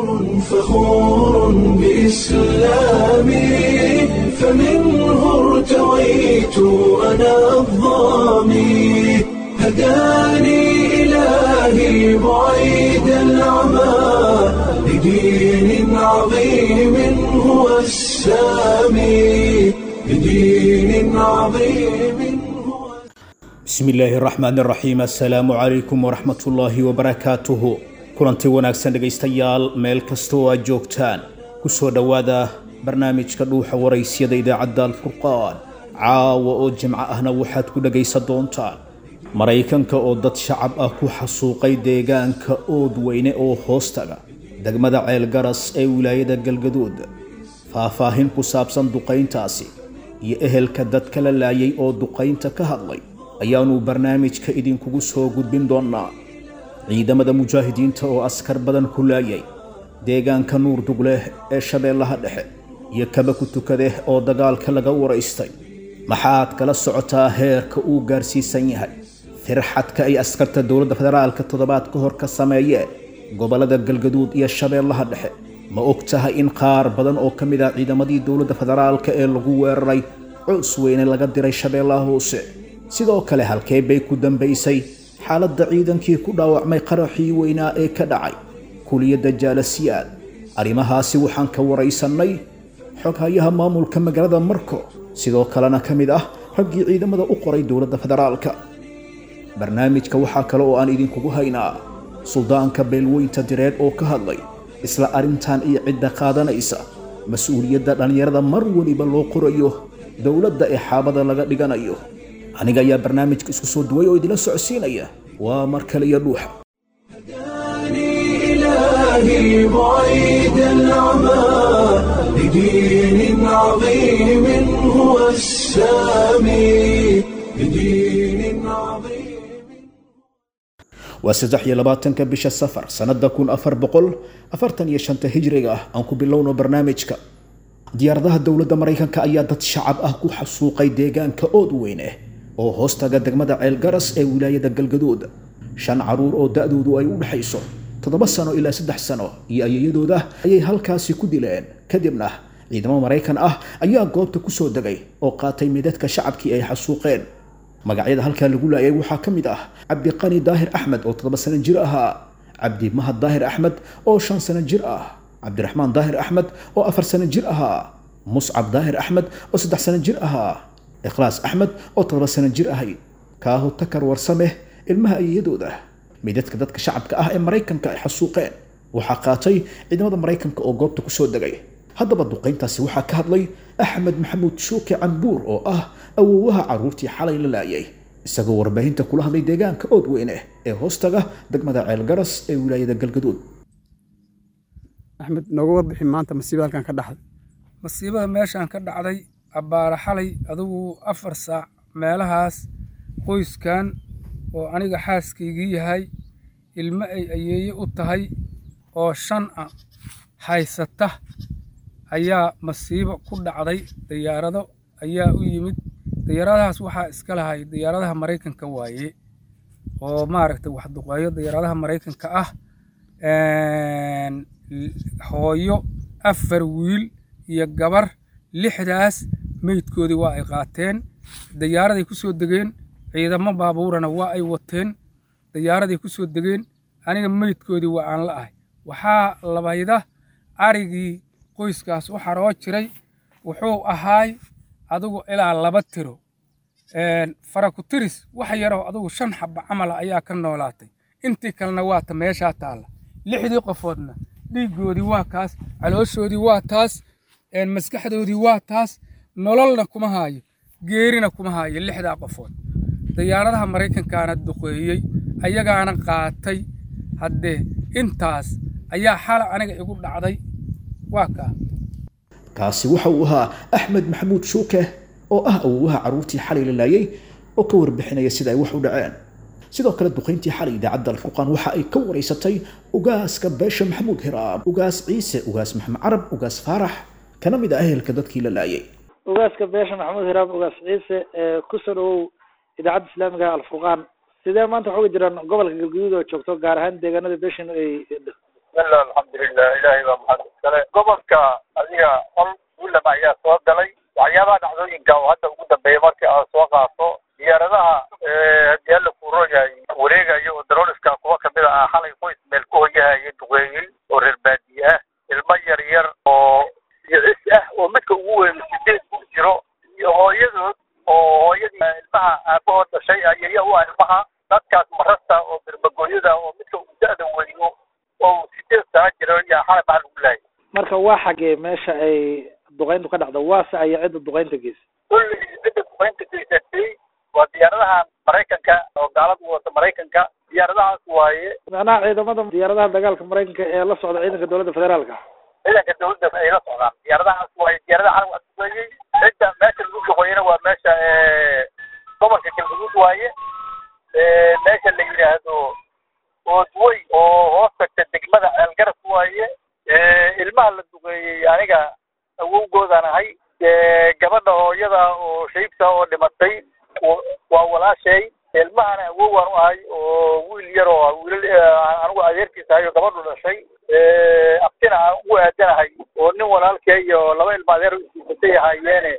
فخور بإسلامي فمنه ارتويت أنا الضامي هداني إلهي بعيد العمى لدين عظيم هو السامي لدين عظيم هو bismi illaahi raxmaan raxiim assalaamu calaykum waraxmat ullaahi wabarakaatuhu kulanti wanaagsan dhegaystayaal meel kasta oo aad joogtaan ku soo dhowaada barnaamijka dhuuxa waraysyada idaacadda alfurqaan caawa oo jimco ahna waxaad ku dhegaysan doontaan maraykanka oo dad shacab ah ku xasuuqay deegaanka ood weyne oo hoostaga degmada ceelgaras ee wilaayada galgaduud faahfaahin ku saabsan duqayntaasi iyo ehelka dadka la laayay oo duqaynta ka hadlay ayaanu barnaamijka idinkugu soo gudbin doonnaa ciidamada mujaahidiinta oo askar badan ku laayay deegaanka nuur dugleh ee shabeellaha dhexe iyo kaba ku tukadeh oo dagaalka laga waraystay maxaad kala socotaa heerka uu gaarsiisan yahay firxadka ay askarta dowladda federaalka toddobaad ka hor ka sameeyeen gobollada galgaduud iyo shabeellaha dhexe ma og tahay in qaar badan oo ka mid ah ciidamadii dowladda federaalka ee lagu weeraray coos weyne laga diray shabeellaha hoose sidoo kale halkee bay ku dambaysay xaaladda ciidankii ku dhaawacmay qaraxii weynaa ee ka dhacay kuliyadda jaalasiyaad arrimahaasi waxaan ka waraysannay xoghayaha maamulka magaalada marko sidoo kalena ka mid ah raggii ciidamada u qoray dowladda federaalka barnaamijka waxaa kale oo aan idinkugu haynaa suldaanka beelweynta direed oo ka hadlay isla arrintan iyo cidda qaadanaysa mas-uuliyadda dhallinyarada mar weliba loo qorayo dowladda ee xaabada laga dhiganayo aniga ayaa barnaamijka isku soo duway oo idila socodsiinaya waa mar kale iyo dhuuxa هداني إلهي بعيد العمى لدين عظيم هو السامي لدين عظيم waa saddex iyo labaatanka bisha safar sannada kun afar boqol afartan iyo shanta hijriga ah aan ku bilowno barnaamijka diyaaradaha dowladda maraykanka ayaa dad shacab ah ku xasuuqay deegaanka ood weyne oo hoostaga degmada ceelgaras ee wilaayada galgaduud shan caruur oo da-doodu ay u dhexayso toddoba sano ilaa saddex sano iyo ayayadooda ayay halkaasi ku dileen kadibna ciidamo maraykan ah ayaa goobta ku soo degay oo qaatay midadka shacabkii ay xasuuqeen magacyada halkaa lagu laayay waxaa ka mid ah cabdiqani daahir axmed oo toddoba sano jir ahaa cabdi mahad daahir axmed oo shan sano jir ah cabdiraxmaan daahir axmed oo afar sano jir ahaa muscab daahir axmed oo saddex sano jir ahaa ikhlaas axmed oo toddoba sano jir ahayd kaaho takar warsameh ilmaha ayayadooda midadka dadka shacabka ah ee maraykanka ay xasuuqeen waxaa qaatay ciidamada maraykanka oo goobta kusoo degay haddaba duqayntaasi waxaa ka hadlay axmed maxamuud shuuke cambuur oo ah awoowaha carruurtii xalay la laayay isagoo warbaahinta kula hadlay deegaanka ood weyne ee hoostaga degmada ceelgaras ee wilaayada galgaduud axmed nooga warbixin maanta masiiba halkan ka dhaxday masiibada meeshaan ka dhacday abbaara xalay adigu afar saac meelahaas qoyskan oo aniga xaaskaygii yahay ilmo ay ayeeye u tahay oo shan ah haysata ayaa masiibo ku dhacday diyaarado ayaa u yimid diyaaradahaas waxaa iska lahay diyaaradaha maraykanka waaye oo maaragtay wax duqeeyo diyaaradaha maraykanka ah hooyo afar wiil iyo gabar lixdaas meydkoodii waa ay qaateen diyaaraday ku soo degeen ciidamo baabuurana waa ay wateen diyaaraday ku soo degeen aniga meydkoodii waa aan la ahay waxaa labayda arigii qoyskaas u xaroo jiray wuxuu ahaay adigu ilaa laba tiro farakutiris wax yaroo adigu shan xaba camala ayaa ka noolaatay intii kalena waata meeshaa taalla lixdii qofoodna dhiiggoodii waa kaas calooshoodii waa taas maskaxdoodii waa taas nololna kuma haayo geerina kuma haayo lixdaa qofood diyaaradaha maraykankaana duqeeyey ayagaana qaatay haddee intaas ayaa xala aniga igu dhacday waa kaa kaasi waxa uu ahaa axmed maxamuud shuuke oo ah awoowaha carruurtii xalay la laayay oo ka warbixinaya sida ay wax u dhaceen sidoo kale duqayntii xalay idaacadda alfurqaan waxa ay ka waraysatay ugaaska beesha maxamuud hiraab ugaas ciise ugaas maxamed carab ugaas faarax kana mid ah ehelka dadkii la laayay ugaaska beesha maxamuud hiraab ugaas ciise ee ku soo dhawow idaacadda islaamiga alfurqaan sidee maanta waxuga jiraan gobolka galguduud oo joogto gaar ahaan deegaanada beeshan ay bismillah alxamdulilah ilaahay baa maxad iskale gobolka adiga qol guulam ayaa soo galay waxyaabaha dhacdooyinka oo hadda ugu dambeeya markii aad soo qaato diyaaradaha haddii alla kuuroyahay wareegayo oo daroliska kuwa kamid a ah xalay qoys meel ku hoyahaya duqeeyey oo reer baadiye ah ilmo yar yar oo yicis ah oo midka ugu weyn sideed ku jiro iyo hooyadood oo hooyadii ilmaha aabahood dhashay ayaya u ah ilmaha dadkaas marasta oo birmagooyada oo midka uu da-da weyno oo sideed sana jiro yaa xalay maxaa lagu laayay marka waa xagee meesha ay duqeyntu ka dhacdo waase aya cidda duqeynta geysa kulli cidda duqeynta geysatay waa diyaaradaha maraykanka oo gaaladu wata maraykanka diyaaradahaas waaye macnaha ciidamada diyaaradaha dagaalka maraykanka ee la socda ciidanka dowladda federaalka ciidanka dawladda ay la socdaan diyaaradahaas waaye diyaaradaha xalay waa duqeeyey cidda meesha lagu duqeeyana waa meesha gobolka galgaduud waaye meesha la yidhaahdo oodwey oo hoos tagta degmada ceelgarab waaye ilmaha la duqeeyey aniga awowgoodaan ahay gabadha hooyada oo shaybta oo dhimatay waa walaashay ilmahana awowaan u ahay oo wiil yar oo wiilal anigu adeerkiisa ahay oo gabadhu dhashay abtina aan ugu aadanahay oo nin walaalkee iyo laba ilma adeer isisatay ahaayeene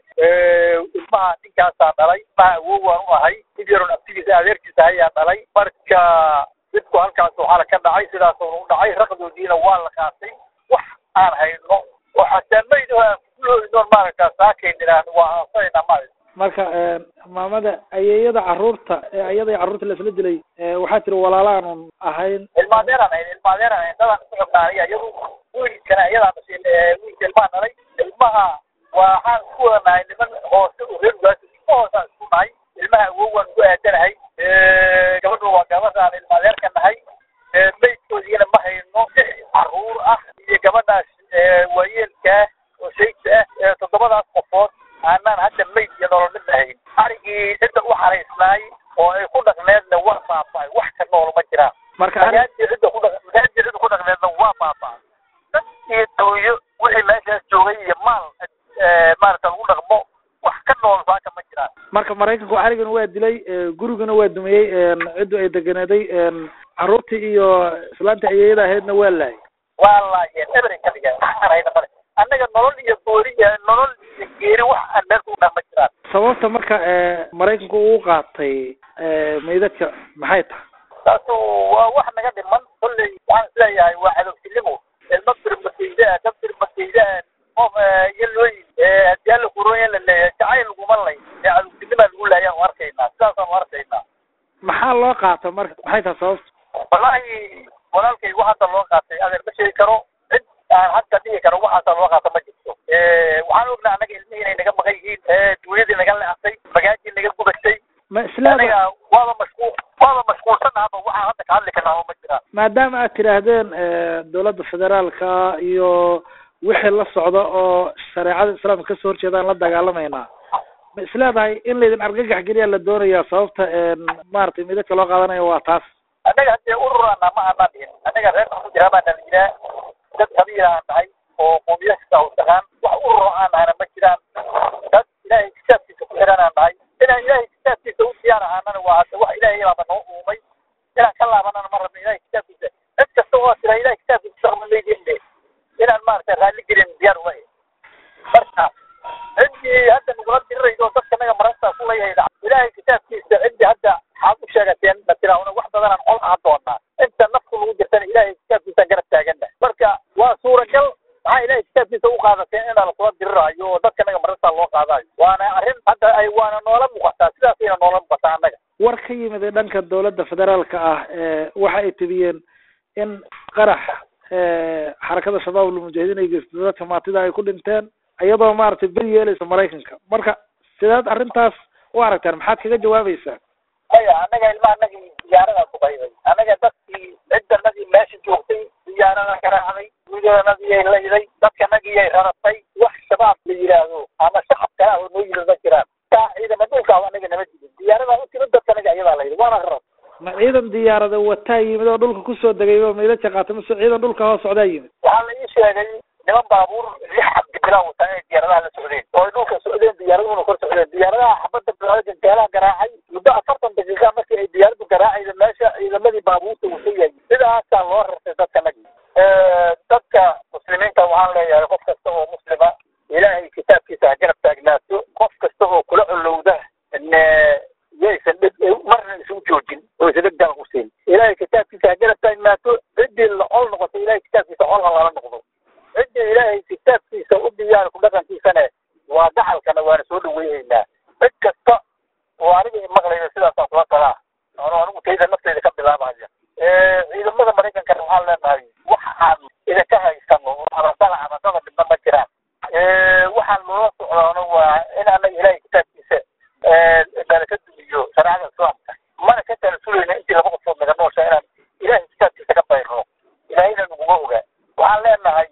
ilmaha ninkaasaa dhalay ilmaha awowaan u ahay mid yaroon abtigiisa adeerkiisa ahayaa dhalay marka midku halkaas waxaana ka dhacay sidaasuna u dhacay raqdoodiina waa la qaatay wax aan hayno oo xataa mayd aan kuloodinoon maaragtaa saakaynina waa aansanayna maaragta marka maamada ayeeyada caruurta ee ayada carruurta la isla dilay waxaa tiri walaalaanun ahayn ilmaadeeraan ahayn ilmaadeeraan ahayn dadaan isku xubnaa aniga iyadu wiilkana iyadaa dhashay wiilka ilmaha dhalay ilmaha waxaan isku wada nahay niman hoose oo reer ugaasi ilma hoosaan isku nahay ilmaha awowaan ku aadanahay gabadhu waa gabadhaan ilmaadeerka nahay maydkoodiina ma hayno caruur ah iyo gabadhaas waayeelkaa oo shaygta ah toddobadaas qofood aanaan hadda mayd iyo nolol midna hayn arigii cidda u xaraysnaay oo ay ku dhaqneedna waa baaba'ay wax ka nool ma jiraan marka magaajii cidda ku dhaq magaajii cidda ku dhaqneedna waa baaba'ay dad iyo dawyo wixii meeshaas joogay iyo maal maaragta lagu dhaqmo wax ka nool saaka ma jiraan marka maraykanku arigana waa dilay gurigana waa dumiyey ciddu ay deganeeday carruurtii iyo islaanta ayeeyada ahaydna waa laayay waa laayeen ebery ka dhigeen wax aan hayna male annaga nolol iyo goori iyo nolol iyo geeri wax aan meel ku dhan ma jiraan sababta marka maraykanku uu qaatay meydadka maxay tahay taasu waa wax naga dhiman kolley waxaan isleeyahay waa cadowtinimo ilma birmakeyda ah dad birmakeyda ah qof yalooyin haddii alla kurooya la leeyahay jacayl laguma lay ee cadowtinimaa lagu laayaan u arkaynaa sidaasaan u arkaynaa maxaa loo qaata marka maxay tahay sababta wallaahi walaalkay wax hadda loo qaatay adeer ma sheegi karo cid aan hadda dhihi karo waxaasa loo qaata ma jirto waxaan ognaa annaga ilmihii inay naga maqan yihiin duunyadii naga leextay magaajii naga gubatay ma islaada aniga waaba mashquul waaba mashquulsanaaba waxaan hadda ka hadli karnaa ma jiraan maadaama aad tidhaahdeen dowladda federaalka iyo wixii la socda oo shareecada islaamka kasoo horjeedaan la dagaalamaynaa ma isleedahay in laydin argagax geliyaa la doonayaa sababta maaragtay midadka loo qaadanayo waa taas annaga haddee ururana ma aanaan dhihin annaga reerka ku jira baan dhalinyara dad qabiila aan nahay oo qowmiya kasta u taqaan wax ururo aan nahayna ma jiraan dad ilaahay kitaabkiisa ku xiran aan nahay inaan ilaahay kitaabkiisa u diyaar ahaanana waa hadda wax ilaahay baaba noo uumay inaan ka laabanana ma rabno ilahay kitaabkiisa cid kasta oo tira ilahay kitaabkiisa shaqma leydinne inaan maaragtay raalli gelin diyaar uga marka ciddii hadda nagula diriraydo dadka naga marasta ku leeyahay ilaahay kitaabkiisa ciddii hadda waxaad u sheegateen ma tiraahuna wax badanaan qol aha doonaa inta nafku lagu jirtana ilaahay kitaabkiisa garab taagana marka waa suuragal maxaa ilaahay kitaabkiisa u qaadateen inaa lakula diriraayo oo dadka naga marasta loo qaadayo waana arrin hadda ay waana noola muuqataa sidaasayna noola muuqataa annaga war ka yimid ee dhanka dowladda federaalka ah waxa ay tibiyeen in qarax xarakada shabaab ulmujahidiin ay geysto dadka maatida ay ku dhinteen iyadoo maaragtay beri yeelaysa maraykanka marka sidaad arrintaas u aragtaan maxaad kaga jawaabaysaa maya annaga ilmaha anagii diyaaradaa ku qayday annaga dadkii ciddanadii meesha joogtay diyaarada garaacday wiilanadii layday dadkanagii ay raratay wax shabaab la yidhaahdo ama shacab kale ah oo noo yimid ma jiraan taa ciidama dhulka ah anaga nama jidin diyaaradaa u timid dadkanaga ayadaa layday waana rarat ma ciidan diyaarada wataa yimid oo dhulka kusoo degay oo meydadka qaatay mase ciidan dhulka hoos socdaa yimid waxaa la ii sheegay niman baabuur lix xabdi bilaa wataa inay diyaaradaha la socdeen oo ay dhulka socdeen diyaaraduna kor socdeen diyaaradaha xabadda bilaa gantaalaha garaacay muddo afartan daqiiqa markii ay diyaaraddu garaacayda meesha ciidamadii baabuurta uu ka yahay sidaasaa loo rartay dadkanagi ilahay kitaabkiisa xolha lala noqdo cidda ilaahay kitaabkiisa u diyaar ku dhaqankiisane waa gacalkana waana soo dhaweyneynaa cid kasta oo aniga maqlayna sidaasaan kula talaa ano anigu tayda nafteyda ka bilaabaya ciidamada maraykankana waxaan leenahay wax aan idinka haysano oo abasala abasada midna ma jiraan waxaan loola socdaano waa in anaga ilahay kitaabkiisa nala ka dumiyo shareecada islaamka mana ka talasulayna intii laba qofood naga noosha inaan ilahay kitaabkiisa ka bayrno ilahayna naguma oga waxaan leenahay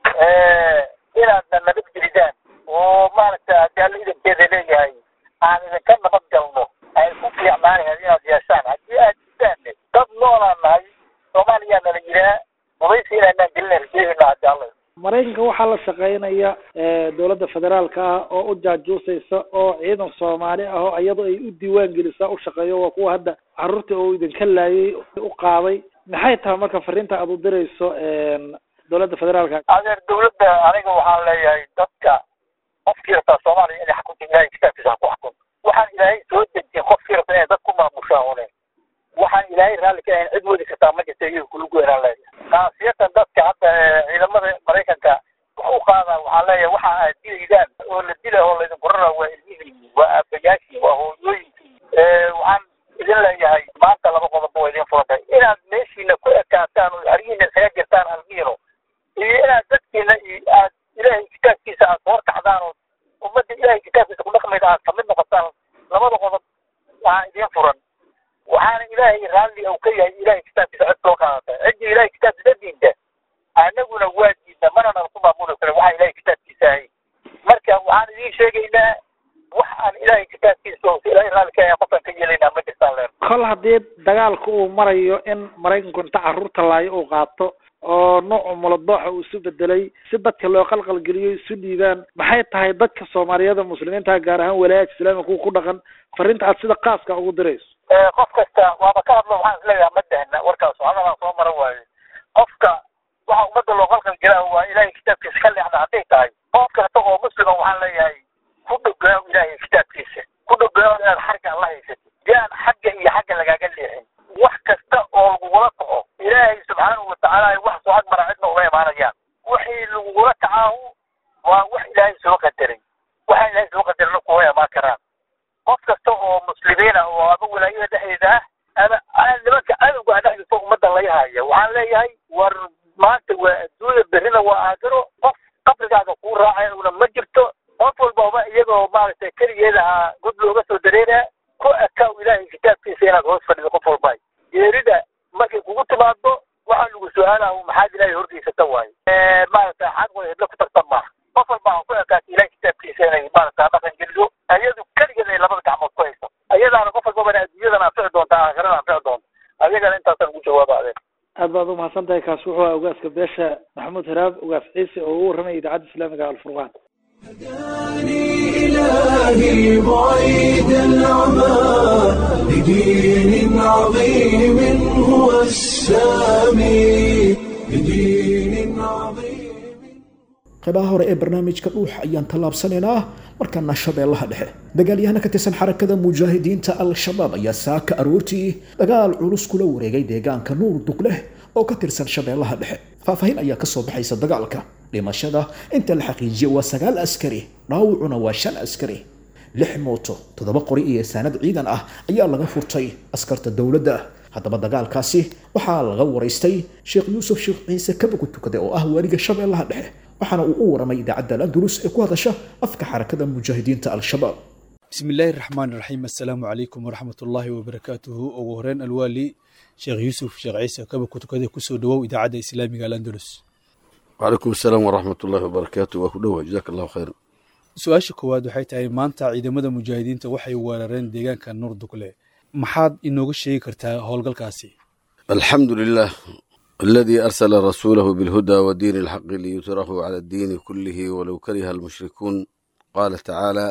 inaadna nabad gelidaan oo maaragta haddii alla idankeeda leeyahay aan idinka nabad galno ay ku fiicnaanayan inaad yeeshaan haddii aad jirtaanne dad noolaan nahay soomaaliyaa nala yiraa mubaysi inaanaan gelina rajeyhayna haddii alla maraykanka waxaa la shaqeynaya dowladda federaalka ah oo u jaajuusaysa oo ciidan soomaali ah oo iyadoo ay u diiwaan gelisaa u shaqeeyo waa kuwa hadda caruurta oo idinka laayay u qaaday maxay tahay marka fariinta aad u dirayso dowladda federaalka adeer dawladda aniga waxaan leeyahay dadka qofkii rabtaa soomaaliya inay xakunta ilahay kitaabkiisa ha ku xakun waxaan ilaahay soo dejin qofkii rabta inay dad ku maamushaa une waxaan ilaahay raalli ka ahayn cid wadi kartaa ma jirta iyaga kulugu inaan leeyahay kaasiyatan dadka hadda ciidamada maraykanka wax u qaadaa waxaan leeyahay waxa aad dilaydaan oo la dila oo laydinku raraa waa ilmihiini waa aabayaashii waa hooyooyinkii waxaan idin leeyahay maanta laba qodob waa idin furantay inaad meeshiina ku ekaataan oo arihiina isaga jirtaan almiino iyo inaad dadkiina iyo aad ilaahay kitaabkiisa aad soo kacdaan oo ummadda ilaahay kitaabkiisa ku dhaqmayda aad kamid noqotaan labada qodob waxaa idin furan waxaana ilaahay raalli uu ka yahay ilaahay kitaabkiisa cid soo qaadata ciddii ilaahay kitaabkiisa diinta anaguna waa diidna mana nala ku maamuli karin waxaa ilaahay kitaabkiisa ahay marka waxaan idiin sheegaynaa wax aan ilaahay kitaabkiisa oo ilaahay raalli ka yahay qofaan ka yeelaynaa ma jirtaan leer kol haddii dagaalka uu marayo in maraykanku inta carruurta laayo uu qaato oo noocu muladooxa uu isu bedelay si dadka loo qalqalgeliyo isu dhiibaan maxay tahay dadka soomaaliyada muslimiinta gaar ahaan walaayaadka islaamiga kuwa ku dhaqan fariinta aad sida qaaska ugu dirayso qof kasta waaba ka hadlo waxaan isleeyahay ma dahna warkaas hadalaan soo mara waayo qofka waxa ummadda loo qalqal gelaa waa ilaahay kitaabkiisa ka leexda hadday tahay qof kasta oo muslima waxaan leeyahay ku dhogaaw ilaahay kitaabkiisa ku dhogaaw inaad xagga alla haysatid si aan xagga iyo xagga lagaaga leexin wax kasta oo lagugula kaco ilaahay subxaanahu watacaala wax soo ag mara cidna uma imaanayaan wixii lagugula kacaahu waa wax ilaahay soo qadaray waxa ilaahay soo qadarana kuma imaan karaan qof kasta oo muslimiin ah oo ama walaayada dhexdeeda ah ama nimanka cadowga dhexdiisa ummadda laga haya waxaan leeyahay war maanta waa adduunya berrina waa aakiro qof qabrigaaga kuu raacay una ma jirto qof walbaba iyagoo maaragtay keligeeda ahaa god looga soo dareeraa ku akaaw ilaahay kitaabkiisa inaad hoos fadhido qof walba geerida markay kugu timaado waxaa lagu su-aalaha maxaad ilaahay horgeysata waayo maaragtay xaq way hedla ku tartan maaha qof walba ha ku ekaata ilaahay kitaabkiisa inay maaragta dhaqan geliso ayadu keligeed ay labada gacmood ku hayso ayadaana qof walbaba adduunyadana anfici doonta aakhirana anfici doonta ayagana intaasaan ugu jawaaba adeen aad baad umahadsan tahay kaas wuxuu ah ogaaska beesha maxamuud haraab ogaas ciise oo ugu warramaya idaacadda islaamiga alfurqaan هداني إلهي بعيد العمى لدين عظيم هو السامي لدين عظيم qaybaha hore ee barnaamijka dhuuxa ayaan tallaabsanaynaa markaana shabeellaha dhexe dagaalyahana ka tirsan xarakada mujaahidiinta al-shabaab ayaa saaka aroortii dagaal culus kula wareegay deegaanka nuur dugleh oo ka tirsan shabeellaha dhexe faahfaahin ayaa kasoo baxaysa dagaalka dhimashada inta la xaqiijiyay waa sagaal askari dhaawacuna waa shan askari lix mooto toddoba qori iyo saanad ciidan ah ayaa laga furtay askarta dowladda haddaba dagaalkaasi waxaa laga waraystay sheekh yuusuf sheekh ciise kabagu tukade oo ah waaliga shabeellaha dhexe waxaana uu u waramay idaacadda al-andalus ee ku hadasha afka xarakada mujaahidiinta al-shabaab بسم الله الرحمن الرحيم السلام عليكم ورحمة الله وبركاته ugu horeen alwaali sheekh yuusuf sheekh ciise kaba kutukade kusoo dhawow idaacadda islaamiga al-andalus وعليكم السلام ورحمة الله وبركاته وكدوه جزاك الله خير su-aasha koowaad waxay tahay maanta ciidamada mujaahidiinta waxay weerareen deegaanka nuur dugle maxaad inooga sheegi kartaa howlgalkaasi الحمد لله الذي أرسل رسوله بالهدى ودين الحق ليثره على الدين كله ولو كره المشركون قال تعالى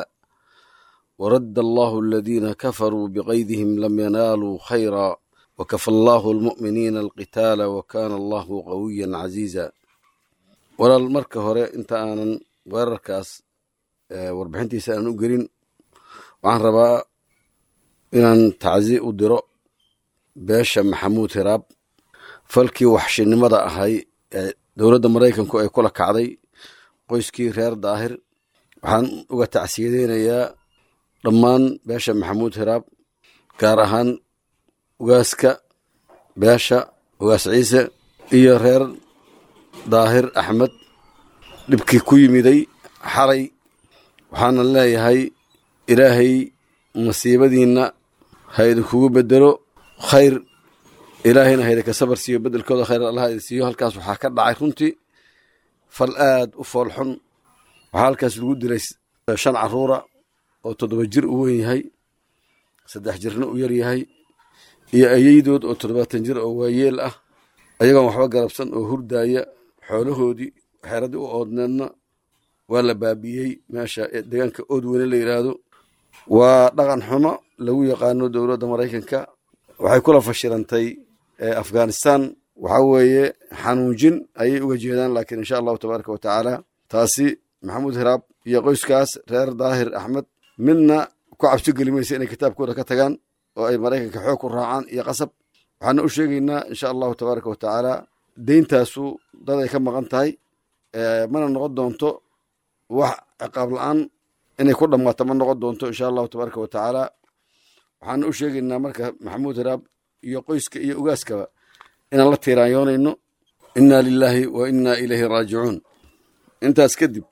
ورد الله الذين كفروا بغيظهم لم ينالوا خيرا وكفى الله المؤمنين القتال وكان الله قويا عزيزا ولا المركة هوري انت آنا weerarkaas warbixintiisa aan u gelin waxaan rabaa inaan tacsi u diro beesha maxamuud hiraab falkii waxshinimada ahay ee dowladda maraykanku ay kula kacday qoyskii reer daahir waxaan uga tacsiyadeynayaa dhammaan beesha maxamuud hiraab gaar ahaan ugaaska beesha ugaas ciise iyo reer daahir axmed dhibkii ku yimiday xalay waxaana leeyahay ilaahay masiibadiinna ha idinkugu bedelo khayr ilaahayna ha idinka sabar siiyo bedelkooda khayr allah idin siiyo halkaas waxaa ka dhacay runtii fal aad u foolxun waxaa halkaas lagu dilay shan caruura oo toddoba jir u weyn yahay saddex jirna u yar yahay iyo ayeydood oo toddobaatan jir oo waayeel ah ayagoon waxba garabsan oo hurdaaya xoolahoodii xeeradii u oodneedna waa la baabi'iyey meesha deegaanka oodweyne la yidhaahdo waa dhaqan xumo lagu yaqaano dowladda maraykanka waxay kula fashilantay afghanistan waxaa weeye xanuunjin ayay uga jeedaan laakiin insha allahu tabaaraka wa tacaala taasi maxamuud hiraab iyo qoyskaas reer daahir axmed midna ku cabsi geli maysa inay kitaabkooda ka tagaan oo ay maraykanka xoog ku raacaan iyo qasab waxaana u sheegaynaa insha allahu tabaaraka wa tacaala deyntaasu dad ay ka maqan tahay mana noqon doonto wax ciqaab la-aan inay ku dhammaato ma noqon doonto insha allahu tabaaraka wa tacaala waxaana u sheegaynaa marka maxamuud hiraab iyo qoyska iyo ugaaskaba inaan la tiiraanyoonayno inna lilaahi wa inna ilayhi raajicuun intaas kadib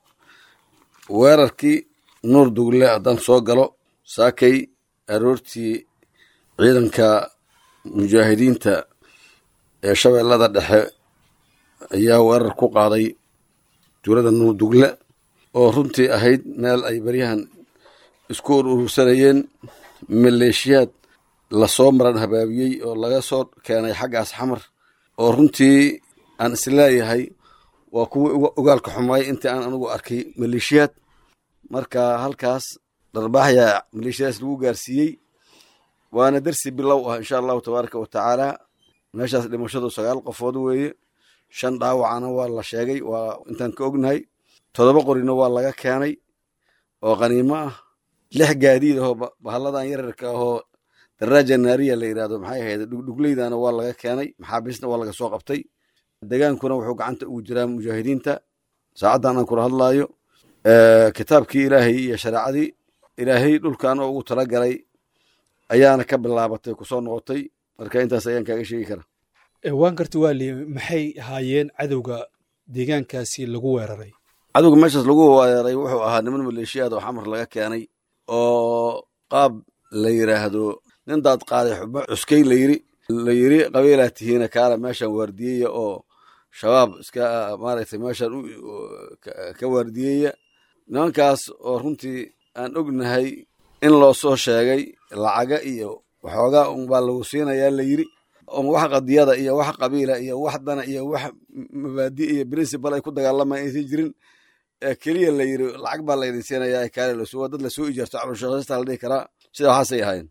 weerarkii nuur dugle haddaan soo galo saakay aroortii ciidanka mujaahidiinta ee shabeellada dhexe ayaa weerar ku qaaday tuulada nuur dugle oo runtii ahayd meel ay baryahan isku ur urursanayeen maleeshiyaad lasoo maran habaabiyey oo laga soo keenay xaggaas xamar oo runtii aan isleeyahay waa kuwii ogaalka xumaay intii aan anigu arkay maleeshiyaad marka halkaas dharbaaxya maleeshiyadaas lagu gaarsiiyey waana dersi bilow ah insha allahu tabaaraka wa tacaala meeshaas dhimashadu sagaal qofood weeye shan dhaawacana waa la sheegay waa intaan ka ognahay toddoba qorina waa laga keenay oo qaniimo ah lix gaadiid ahoo bahalladan yararka ahoo daraaja naariya la yidhahdo maxay ahayd dhugdhugleydana waa laga keenay maxaabiisna waa laga soo qabtay degaankuna wuxuu gacanta ugu jiraa mujaahidiinta saacaddan aan kula hadlaayo kitaabkii ilaahay iyo shareecadii ilaahay dhulkan oo ugu talagalay ayaana ka bilaabatay kusoo noqotay marka intaas ayaan kaaga sheegi kara waan karti waali maxay ahaayeen cadowga deegaankaasi lagu weeraray cadowga meeshaas lagu weeraray wuxuu ahaa niman maleeshiyaad oo xamar laga keenay oo qaab la yidhaahdo nin daad qaaday xubo cuskay layiri la yiri qabiilaa tihiina kaala meeshan waardiyeya oo shabaab iska maaragtay meeshan ka waardiyeya nimankaas oo runtii aan ognahay in loo soo sheegay lacaga iyo waxoogaa unbaa lagu siinayaa la yiri on wax qadiyada iyo wax qabiila iyo wax dana iyo wax mabaadi iyo principal ay ku dagaalamaan aysan jirin keliya la yiri lacag baa laydin siinayaa kaale lasuwa dad lasoo ijaarto cabdishaqaysta la dhihi karaa sida waxaasay ahayn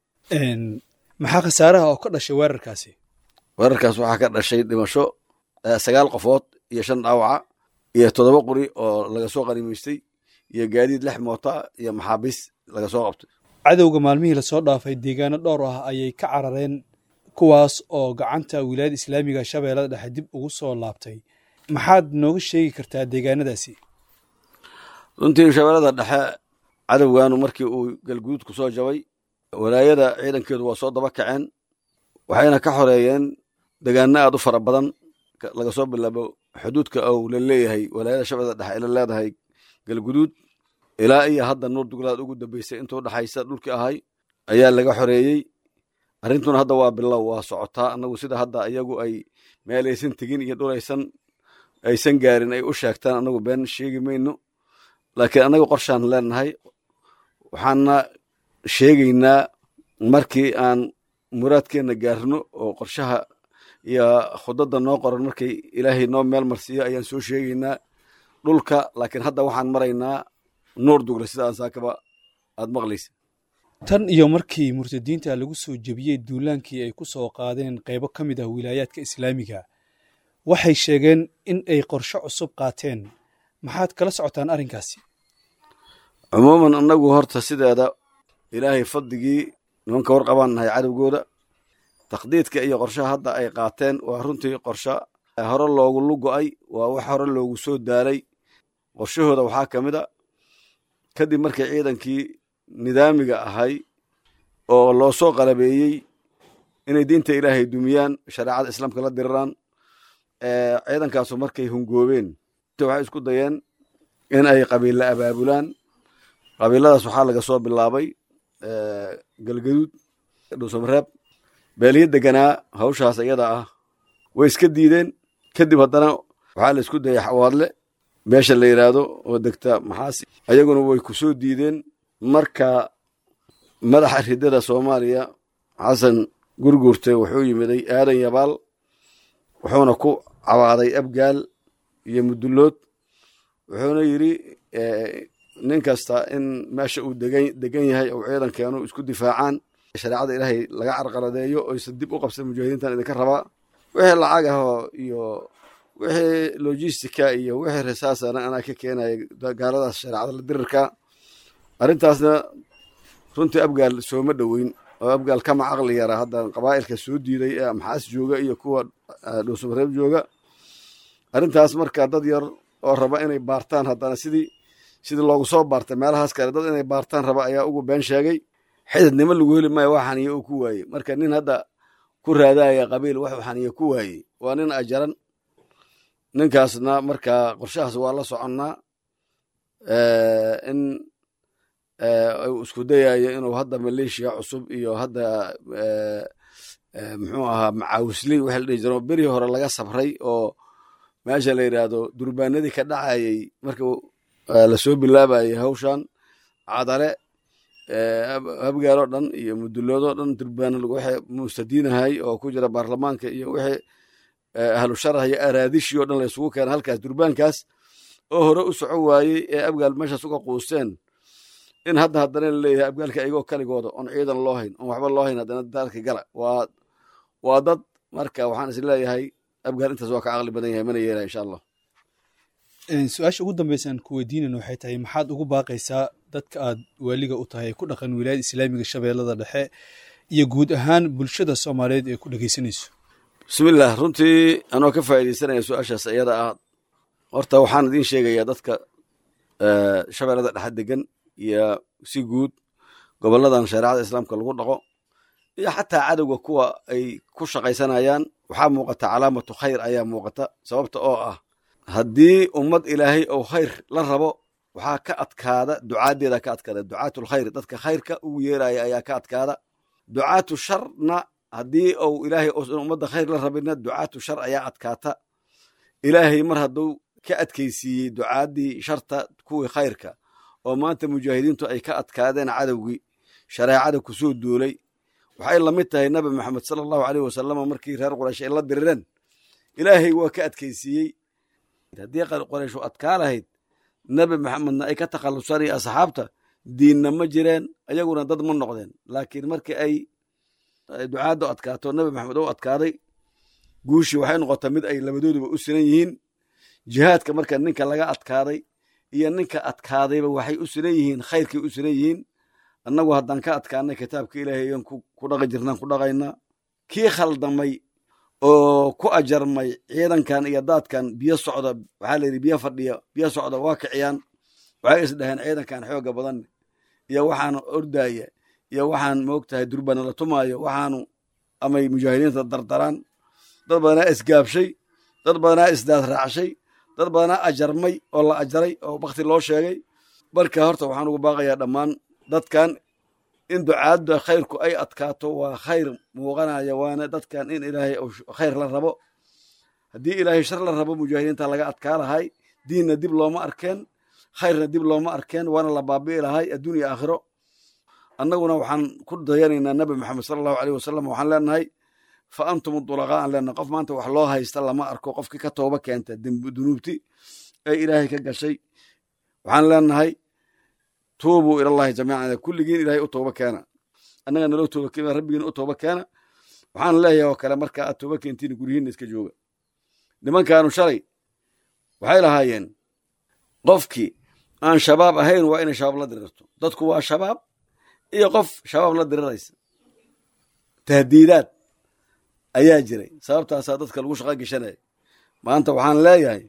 maxaa khasaaraha oo ka dhashay weerarkaasi weerarkaas waxaa ka dhashay dhimasho sagaal qofood iyo shan dhaawaca iyo toddoba qori oo laga soo qanimaystay iyo gaadiid lix moota iyo maxaabiis laga soo qabtay cadowga maalmihii lasoo dhaafay deegaano dhowr ah ayay ka carareen kuwaas oo gacanta wilaayada islaamiga shabeellada dhexe dib ugu soo laabtay maxaad nooga sheegi kartaa deegaanadaasi runtii shabeellada dhexe cadowgaanu markii uu galguduud ku soo jabay walaayada ciidankeedu waa soo daba kaceen waxayna ka xoreeyeen degaano aad u fara badan laga soo bilaabo xuduudka ou la leeyahay walaayada shabeellada dhexe ay la leedahay galguduud ilaa iyo hadda nuur duglaad ugu dambeysay intuu dhexaysa dhulkii ahay ayaa laga xoreeyey arrintuna hadda waa bilow waa socotaa annagu sida hadda iyagu ay meelaysan tegin iyo dhulaysan aysan gaarin ay u sheegtaan annagu been sheegi mayno laakiin annaga qorshaan leenahay waxaana sheegaynaa markii aan muraadkeenna gaarno oo qorshaha iyo khudadda noo qoran markay ilaahay noo meel marsiiyo ayaan soo sheegaynaa dhulka laakiin hadda waxaan maraynaa nuur dugle sidaan saakaba aad maqlaysa tan iyo markii murtadiinta lagu soo jebiyey duulaankii ay ku soo qaadeen qaybo ka mid ah wilaayaadka islaamiga waxay sheegeen in ay qorsho cusub qaateen maxaad kala socotaan arrinkaasi cumuuman annagu horta sideeda ilaahay fadligii nimanka warqabaan nahay cadowgooda taqdiidka iyo qorshaha hadda ay qaateen waa runtii qorsho hore loogu lugo-ay waa wax hore loogu soo daalay qorshahooda waxaa ka mid a kadib markii ciidankii nidaamiga ahay oo loo soo qalabeeyey inay diinta ilaahay dumiyaan shareecada islaamka la diriraan ciidankaasu markay hungoobeen waxay isku dayeen in ay qabiilla abaabulaan qabiiladaas waxaa laga soo bilaabay galgaduud dhuusamareeb beeliyo deganaa hawshaas iyada ah way iska diideen kadib haddana waxaa la isku dayay xawaadle meesha la yidhaahdo oo degta maxaasi ayaguna way ku soo diideen marka madaxa ridada soomaaliya xasan gurgurte wuxuu yimiday aadan yabaal wuxuuna ku cawaaday abgaal iyo mudullood wuxuuna yidhi nin kasta in meesha uu degan yahay ou ciidankeenu isku difaacaan shareecada ilaahay laga carqaladeeyo oysan dib u qabsan mujaahidiintan idinka rabaa wixii lacag ahoo iyo wixii logistica iyo wixii risaasana anaa ka keenaya gaaladaas shareecada la dirirka arrintaasna runtii abgaal sooma dhoweyn oo abgaal kama caqli yara hadda qabaa'ilka soo diiday ee maxaas jooga iyo kuwa dhuusamareeb jooga arrintaas marka dad yar oo raba inay baartaan haddana sidii sidii loogu soo baartay meelahaas kale dad inay baartaan raba ayaa ugu been sheegay xididnimo lagu heli maayo wax xaniye uu ku waayey marka nin hadda ku raadaya qabiil waxuu xaniye ku waayey waa nin ajaran ninkaasna marka qorshahaas waa la soconnaa in uu isku dayayo inuu hadda maleeshiya cusub iyo hadda muxuu ahaa macaawisli waxa la dhihi jiro beri hore laga sabray oo meesha la yidhaahdo durbaanadii ka dhacayay marka lasoo bilaabayay hawshan cadale habgaaloo dhan iyo mudulloodoo dhan durbaana wixii mustadiinahay oo ku jira baarlamaanka iyo wixii ahlu sharah iyo araadishii o dhan la isugu keena halkaas durbaankaas oo hore u soco waayey ee abgaal meeshaas uga quusteen in hadda haddana laleeyahay abgaalka ayagoo kaligooda oon ciidan loo hayn oon waxba loo hayn haddana daalka gala waa waa dad marka waxaan is leeyahay abgaal intaas waa ka caqli badan yahay mana yeelaya insha allah su-aasha ugu dambeysaan ku weydiinayna waxay tahay maxaad ugu baaqaysaa dadka aad waaliga u tahay ku dhaqan wilaayada islaamiga shabeellada dhexe iyo guud ahaan bulshada soomaaliyeed ee ku dhegeysanayso bismillaah runtii anoo ka faa'iidaysanaya su-aashaas iyada ah horta waxaan idiin sheegayaa dadka shabeellada dhexe degan iyo si guud gobolladan shareecada islaamka lagu dhaqo iyo xataa cadowga kuwa ay ku shaqaysanayaan waxaa muuqata calaamatu khayr ayaa muuqata sababta oo ah haddii ummad ilaahay ou khayr la rabo waxaa ka adkaada ducaaddeeda ka adkaada ducaatu lkhayr dadka khayrka ugu yeeraya ayaa ka adkaada ducaatu sharna haddii ou ilaahay uusan ummadda khayr la rabinna ducaatu shar ayaa adkaata ilaahay mar hadduu ka adkaysiiyey ducaaddii sharta kuwii khayrka oo maanta mujaahidiintu ay ka adkaadeen cadowgii shareecada kusoo duulay waxay la mid tahay nabi maxamed sala allahu aleyh wasalama markii reer quraysh ay la dirireen ilaahay waa ka adkaysiiyey haddii qorayshu adkaa lahayd nabi maxamedna ay ka takhallusaan iyo asxaabta diinna ma jireen ayaguna dad ma noqdeen laakiin markii ay ducaaddu adkaato nabi maxamed u adkaaday guushii waxay noqotay mid ay labadooduba u sinan yihiin jihaadka marka ninka laga adkaaday iyo ninka adkaadayba waxay u sinan yihiin khayrkay u sinan yihiin annagu haddaan ka adkaanay kitaabka ilaahay ayaan ku dhaqi jirnaan ku dhaqaynaa kii khaldamay oo ku ajarmay ciidankan iyo daadkan biyo socda waxaa la yidhi biyo fadhiya biyo socda waa kiciyaan waxay is dhaheen ciidankan xooga badan iyo waxaan ordaya iyo waxaan moogtahay durbana la tumaayo waxaanu amay mujaahidiinta dardaraan dad badanaa isgaabshay dad badanaa isdaad raacshay dad badanaa ajarmay oo la ajaray oo bakti loo sheegay marka horta waxaan ugu baaqayaa dhammaan dadkan in ducaadda khayrku ay adkaato waa khayr muuqanaya waana dadkan in ilaahay khayr la rabo haddii ilaahay shar la rabo mujaahidiinta laga adkaa lahay diinna dib looma arkeen khayrna dib looma arkeen waana la baabi'i lahay adduunya aakhiro annaguna waxaan ku dayanaynaa nabi maxamed sala allahu aleyh wasalam waxaan leenahay fa antum dulaqaa aan leenahay qof maanta wax loo haysta lama arko qofkii ka tooba keenta dunuubti ee ilaahay ka gashay waxaan leenahay tuubuu ilallahi jamiican kulligiin ilaahay u tooba keena annaga naloo tooba keena rabbigiina u tooba keena waxaan leeyahay oo kale marka aad tooba keentiin guryihiinna iska jooga nimankaanu shalay waxay lahaayeen qofkii aan shabaab ahayn waa inay shabaab la dirirto dadku waa shabaab iyo qof shabaab la diriraysa tahdiidaad ayaa jiray sababtaasaa dadka lagu shaqa geshanaya maanta waxaan leeyahay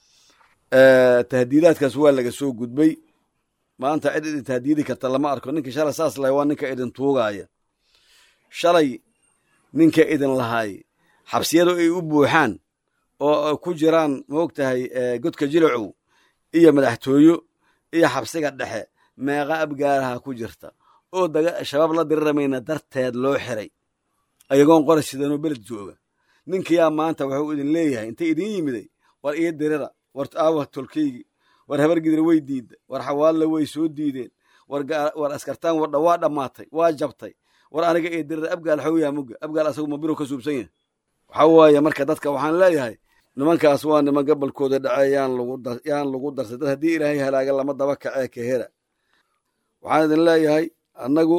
tahdiidaadkaas waa laga soo gudbay maanta cid idin tahdiidi karta lama arko ninkii shalay saas lahay waa ninka idin tuugaaya shalay ninka idin lahaay xabsiyadu ay u buuxaan oo ku jiraan maogtahay godka jilacow iyo madaxtooyo iyo xabsiga dhexe meeqa abgaaraha ku jirta oo shabaab la diriramayna darteed loo xiray ayagoon qora sidanoo beled jooga ninkiyaa maanta wuxuu idin leeyahay intay idin yimiday war ii dirira war aawa tolkeygi war habargidir way diidda war xawaalle way soo diideen war askartaan wadha waa dhammaatay waa jabtay war aniga ii dirira abgaal xowyaa mugga abgaal asagu mabiru ka suubsan yahay waxaa waaye marka dadka waxaan leeyahay nimankaas waa niman gabolkooda dhace yaan lagu darsay dad haddii ilaahay halaaga lama daba kacee ka hera waxaan idin leeyahay annagu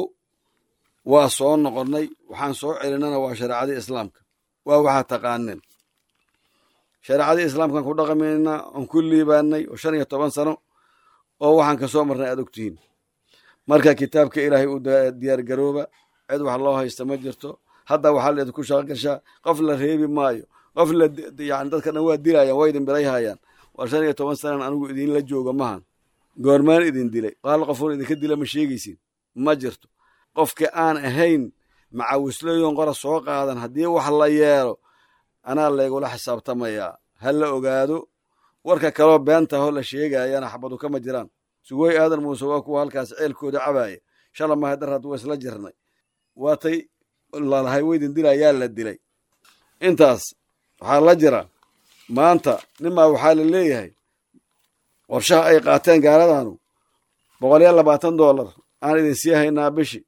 waa soo noqonnay waxaan soo celinana waa shareecadii islaamka waa waxaa taqaaneen shareecadii islaamkaan ku dhaqamaynaa oon ku liibaanay oo shan iyo toban sano oo waxaan ka soo marnay aad ogtihiin marka kitaabka ilaahay u diyaargarooba cid wax loo haysta ma jirto hadda waxaa la idinku shaqo gashaa qof la reebi maayo qof la yani dadka dhan waa dilayaan waa idin birayhayaan waa shan iyo toban sanan anigu idinla jooga mahan goormaan idin dilay qaal qofoon idinka dila ma sheegaysin ma jirto qofka aan ahayn macawislooyon qora soo qaadan haddii wax la yeelo anaa laygula xisaabtamayaa ha la ogaado warka kaloo beentahoo la sheegayana xabadu kama jiraan sugooy aadan muuse waa kuwa halkaas ceelkooda cabaaya shala mahadar hadd waa isla jirnay waatay lalahay weydin dilayaa la dilay intaas waxaa la jira maanta nimaa waxaa la leeyahay qorshaha ay qaateen gaaladanu boqol iyo labaatan dollar aan idin sii haynaa bishi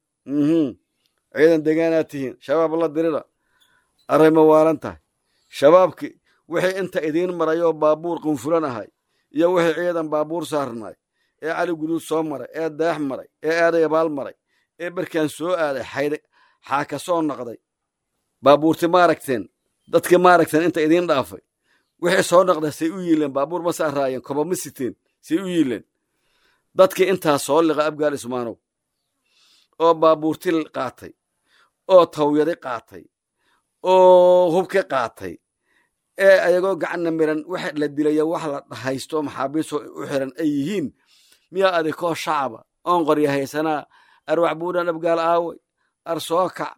ciidan degaanaad tihiin shabaab la dirira array ma waalan tahay shabaabki wixii inta idiin marayoo baabuur qunfulan ahay iyo wixii ciidan baabuur saarnay ee cali guduud soo maray ee deex maray ee aadayabaal maray ee barkaan soo aaday xaydh xaa ka soo noqday baabuurti maaragteen dadkii maaragteen inta idiin dhaafay wixii soo noqday say u yiileen baabuur ma saaraayeen koba ma siteen say u yiileen dadkii intaa soo liqa abgaal ismaanow oo baabuurti qaatay oo tawyadi qaatay oo hubki qaatay ee ayagoo gacanna miran wax la dilaya wax la haysto maxaabiistoo u xiran ay yihiin miyaa adikoo shacaba oon qorya haysanaa arwax buudhan abgaal aaway ar soo kac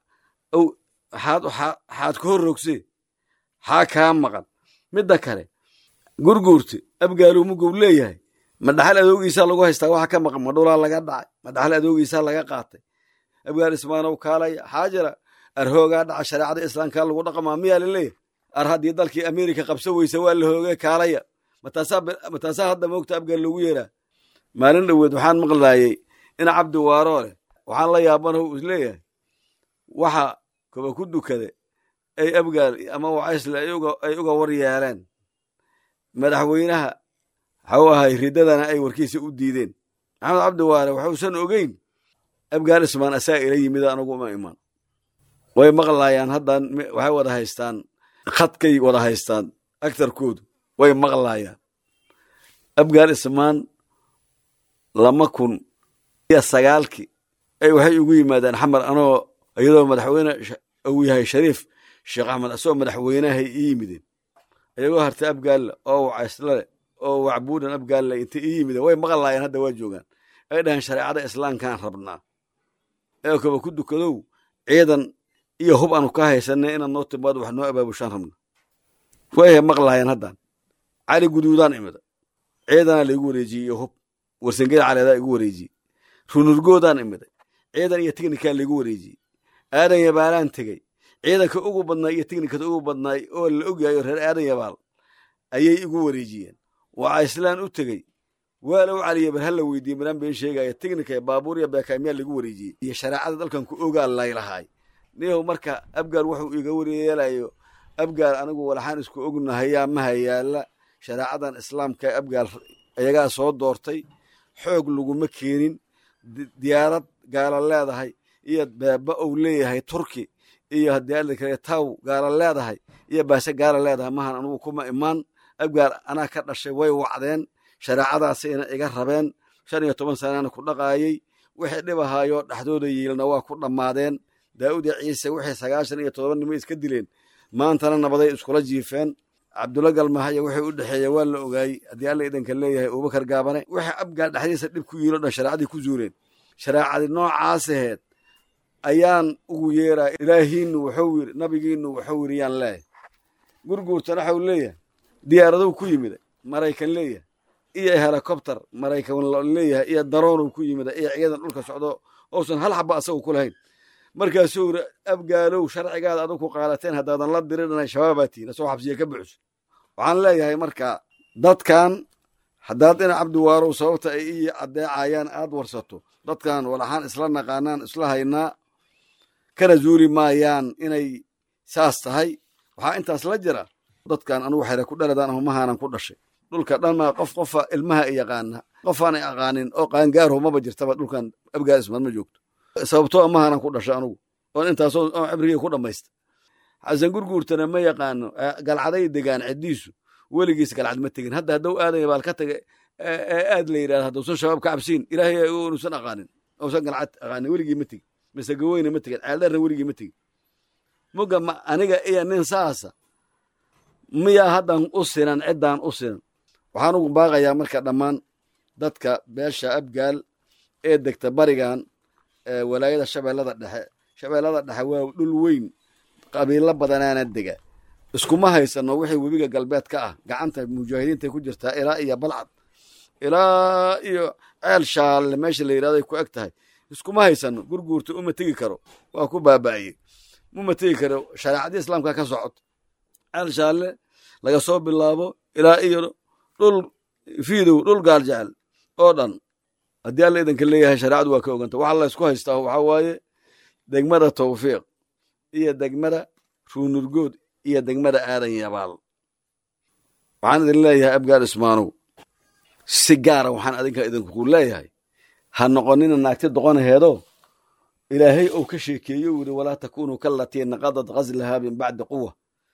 xaad ku horrogsee xaa kaa maqan midda kale gurguurti abgaaluu muguu leeyahay ma dhaxal adoogiisaa lagu haystaa waxa ka maqan ma dhulaa laga dhacay ma dhaxal adoogiisaa laga qaatay abgaal ismaanow kaalaya xaajira ar hoogaa dhaca shareecada islaamkaa lagu dhaqamaa miyaa la leeyahay ar haddii dalkii amerika qabso weysa waa la hoogee kaalaya mataasaa hadda moogta abgaal loogu yeeraa maalin dhoweed waxaan maqlaayey ina cabdi waaroo leh waxaan la yaabanahu is leeyahay waxa koba ku dukade ay abgaal ama wacaysle ay uga war yeeleen madaxweynaha waxau ahay riddadana ay warkiisa u diideen maxamed cabdi waare waxuusan ogeyn abgaal ismaan asaa ila yimid anugu uma iman way maqlaayaan haddan waxay wada haystaan khadkay wada haystaan agtarkoodu way maqlaayaan abgaal ismaan lama kun iyo sagaalkii ay waxay ugu yimaadeen xamar anoo iyadoo madaxweyne uu yahay shariif sheekh axmed asagoo madaxweynahay ii yimideen iyagoo hartay abgaalla oo wacayslale oo wacbuudan abgaalla intay ii yimideen way maqlaayeen hadda waa joogaan ay dhaheen shareecada islaamkaan rabnaa ee koba ku dukadow ciidan iyo hub aanu ka haysanay inaad noo timaado wax noo abaabushaan rabna way maqlaayeen haddan cali guduudaan imida ciidanaa laigu wareejiyey iyo hub warsangeda caleedaa igu wareejiyey runurgoodaan imiday ciidan iyo tignikaa laigu wareejiyey aadan yabaalaan tegey ciidanka ugu badnaay iyo tignikada ugu badnaay oo la ogyahayo reer aadan yabaal ayay igu wareejiyeen waxaa islaan u tegey waa la u caliya bar hala weydiiye maraan been sheegaya tignika baabuur iyo beekaamiyaa lagu wareejiyey iyo shareecada dalkan ku ogaa laylahaay niyow marka abgaal wuxuu iga waryeelayo abgaal anigu walaxaan isku ognahayaa maha yaalla shareecadan islaamka abgaal ayagaa soo doortay xoog laguma keenin diyaarad gaala leedahay iyo beeba ou leeyahay turki iyo haddii adli kale taw gaala leedahay iyo baase gaala leedahay mahan anugu kuma imaan abgaal anaa ka dhashay way wacdeen shareecadaasayna iga rabeen shan iyo toban sanana ku dhaqaayey wixii dhibahaayoo dhexdooda yiilna waa ku dhammaadeen daa'uud iyo ciise wixii sagaashan iyo todoba nimo iska dileen maantana nabaday iskula jiifeen cabdulla galmahaya wixii u dhexeeya waa la ogaayey haddii alla idanka leeyahay abubakar gaabane wixii abgaal dhexdiisa dhib ku yiilo dhan shareecadii ku zuuleen shareecadii noocaas aheed ayaan ugu yeeraa ilaahiinu wuxuu yiri nabigiinu wuxuu yiri yaan leeyahay gurguurtana waxau leeyahay diyaaradow ku yimida maraykan leeyahay iyo helicopter maraykan leeyahay iyo daroonu ku yimida iyo ciidan dhulka socdo ousan hal xaba asagu ku lahayn markaasuu yiri abgaalow sharcigaada adug ku qaadateen haddaadan la dirirana shabaabaa tihin asagoo xabsiya ka buuxso waxaan leeyahay marka dadkan haddaad ina cabdiwaarow sababta ay ii addeecayaan aad warsato dadkan walaxaan isla naqaanaan isla haynaa kana zuuli maayaan inay saas tahay waxaa intaas la jira dadkan anugu xere ku dhaladaan ahumahaanan ku dhashay dhulka dhanmaa qof qofa ilmaha i yaqaana qofaan ay aqaanin oo qaangaarho maba jirtaba dhulkan abgaal ismaad ma joogto sababtoo amahaanan ku dhashay anugu oon intaasoo oo cibrigii ku dhammaysta xasan gurguurtana ma yaqaano galcaday degaan ciddiisu weligiis galcad ma tegin hadda hadduu aadaya baal ka taga aad la yidhahda hadduusan shabaab ka cabsiin ilaahay uusan aqaanin uusan galcad aqaanin weligii ma tegin mise gaweyne ma tegin ceeldarna weligii ma tegin muga ma aniga iyo nin saasa miyaa haddan u sinan ciddaan u sinan waxaan ugu baaqayaa marka dhammaan dadka beesha abgaal ee degta barigan walaayada shabeellada dhexe shabeellada dhexe waa dhul weyn qabiilo badanaana dega iskuma haysano wixii webiga galbeed ka ah gacanta mujaahidiintay ku jirtaa ilaa iyo balcad ilaa iyo ceel shaalle meesha la yidhahdo ay ku eg tahay iskuma haysano gurguurta uma tegi karo waa ku baaba'ayey uma tegi karo shareecadii islaamka ka socot ceel shaalle laga soo bilaabo ilaa iyo dhul fiidow dhul gaal jecel oo dhan haddii alla idanka leeyahay shareecadu waa ka oganta waxa la ysku haystaa waxaa waaye degmada tawfiiq iyo degmada ruunurgood iyo degmada aadan yabaal waxaan idin leeyahay abgaal ismaanow si gaara waxaan adinka idinku leeyahay ha noqonina naagti doqonaheedo ilaahay ou ka sheekeeyo u yidhi walaa takunuu kallatii naqadad ghaslahaa min bacdi quwa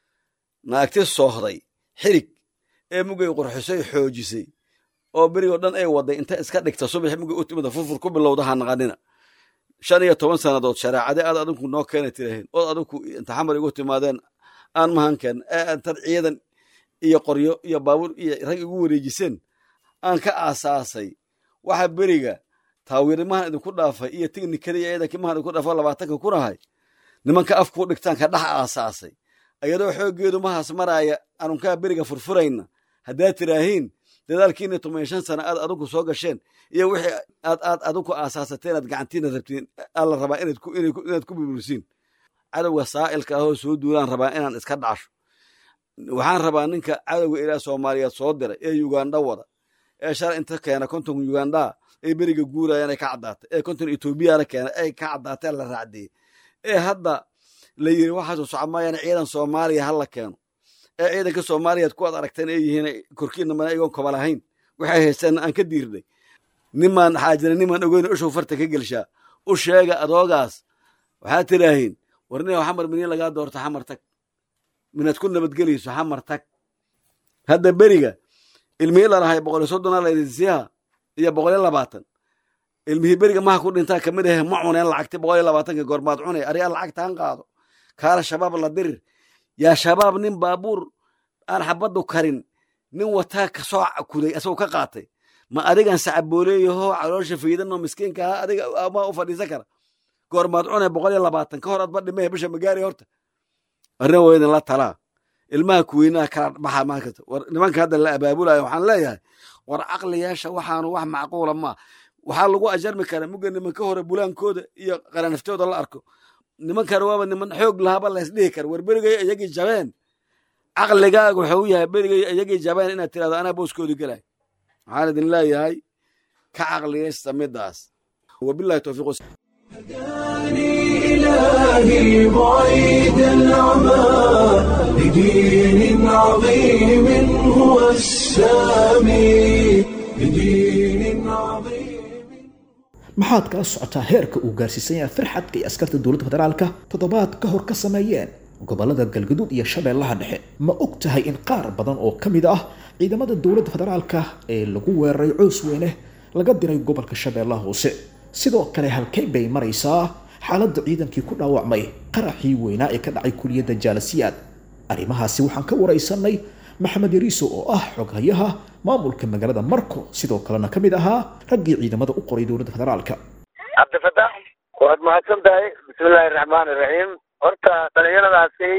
naagti soohday xirig ee mugay qurxisay xoojisay oo berigoo dhan ay waday inta iska dhigta subax mugay u timida furfur ku bilowda ha naqanina shan iyo toban sannadood shareecade aad adinku noo keena tirahayn ood adinku inta xamar igu timaadeen aan mahanken ee intaad ciidan iyo qoryo iyo baabuur iyo rag igu wareejiseen aan ka aasaasay waxa beriga taawirimahan idinku dhaafay iyo tignikada iyo ciidankimahan idinku dhaafo labaatanka kunahay nimanka afkuu dhigtaan ka dhex aasaasay ayadoo xooggeedu mahaas maraaya anunkaa beriga furfurayna haddaad tiraahiin dadaalkiina toban shan sana aad adinku soo gasheen iyo wixii aad aad adinku aasaasateen aad gacantiina rabtiin alla rabaa inaad ku burbursiin cadowga saa'ilka ahoo soo duulaan rabaa inaan iska dhacasho waxaan rabaa ninka cadowga ilaa soomaaliyeed soo diray ee yugandha wada ee shalay inta keena konton yugandhaa ee beriga guurayaan ay ka caddaatay ee konton etoobiyana keena ay ka caddaateen la raacdiyey ee hadda la yiri waxaasoo socomayaan ciidan soomaaliya ha la keeno ee ciidanka soomaaliyeed kuwaad aragteen ay yihiin korkiina mana igoon koba lahayn waxay haysteen aan ka diirnay nimaan xaajina nimaan ogeyn ushow farta ka gelshaa u sheega adoogaas waxaad tidhaahiin warnina xamar miniin lagaa doorta xamar tag minaad ku nabadgelayso xamar tag hadda beriga ilmihii lalahay boqol iyo soddona laydinsiyaha iyo boqol iyo labaatan ilmihii beriga maha ku dhintaa kamid ahe ma cuneen lacagti boqol iyo labaatanka goormaad cunay arigaa lacagtaan qaado kaala shabaab la dirir yaa shabaab nin baabuur aan xabaddu karin nin wataa kasoo kuday asagoo ka qaatay ma adigan sacabooleeyaho caloosha faydanoo miskiinka aha adiga ma u fadhiisan kara goormaad cunay boqol iyo labaatan ka hor adba dhimehe bisha magaari horta arrin waa idin la talaa ilmaha kuweynaha kala baxa maakasta war nimanka hadda la abaabulayo waxaan leeyahay war caqliyaasha waxaanu wax macquula maa waxaa lagu ajarmi karaa mugga nimanka hore bulaankooda iyo qaranaftooda la arko nimankana waaba niman xoog lahaba laysdhihi kara war berigay iyagii jabeen caqligaaga wuxuu yahay berigay iyagii jabeen inaad tirahdo anaa booskoodi gelay waxaan idin leeyahay ka caqliyaysta midaas wabilahi towfiiq إلهي بعيد العمى لدين عظيم هو السامي لدين عظيم maxaad kala socotaa heerka uu gaarsiisan yahay firxadka iyo askarta dowladda federaalka toddobaad ka hor ka sameeyeen gobolada galgaduud iyo shabeellaha dhexe ma og tahay in qaar badan oo ka mid ah ciidamada dowladda federaalka ee lagu weeraray coos weyne laga diray gobolka shabeellaha hoose sidoo kale halkay bay maraysaa xaaladda ciidankii ku dhaawacmay qaraxii weynaa ee ka dhacay kuliyadda jaalasiyaad arrimahaasi waxaan ka waraysanay maxamed yariiso oo ah xoghayaha maamulka magaalada marko sidoo kalena ka mid ahaa raggii ciidamada u qoray dowladda federaalka cabdifatax waad mahadsan tahay bismillahi raxmaani raxiim horta dhalinyaradaasi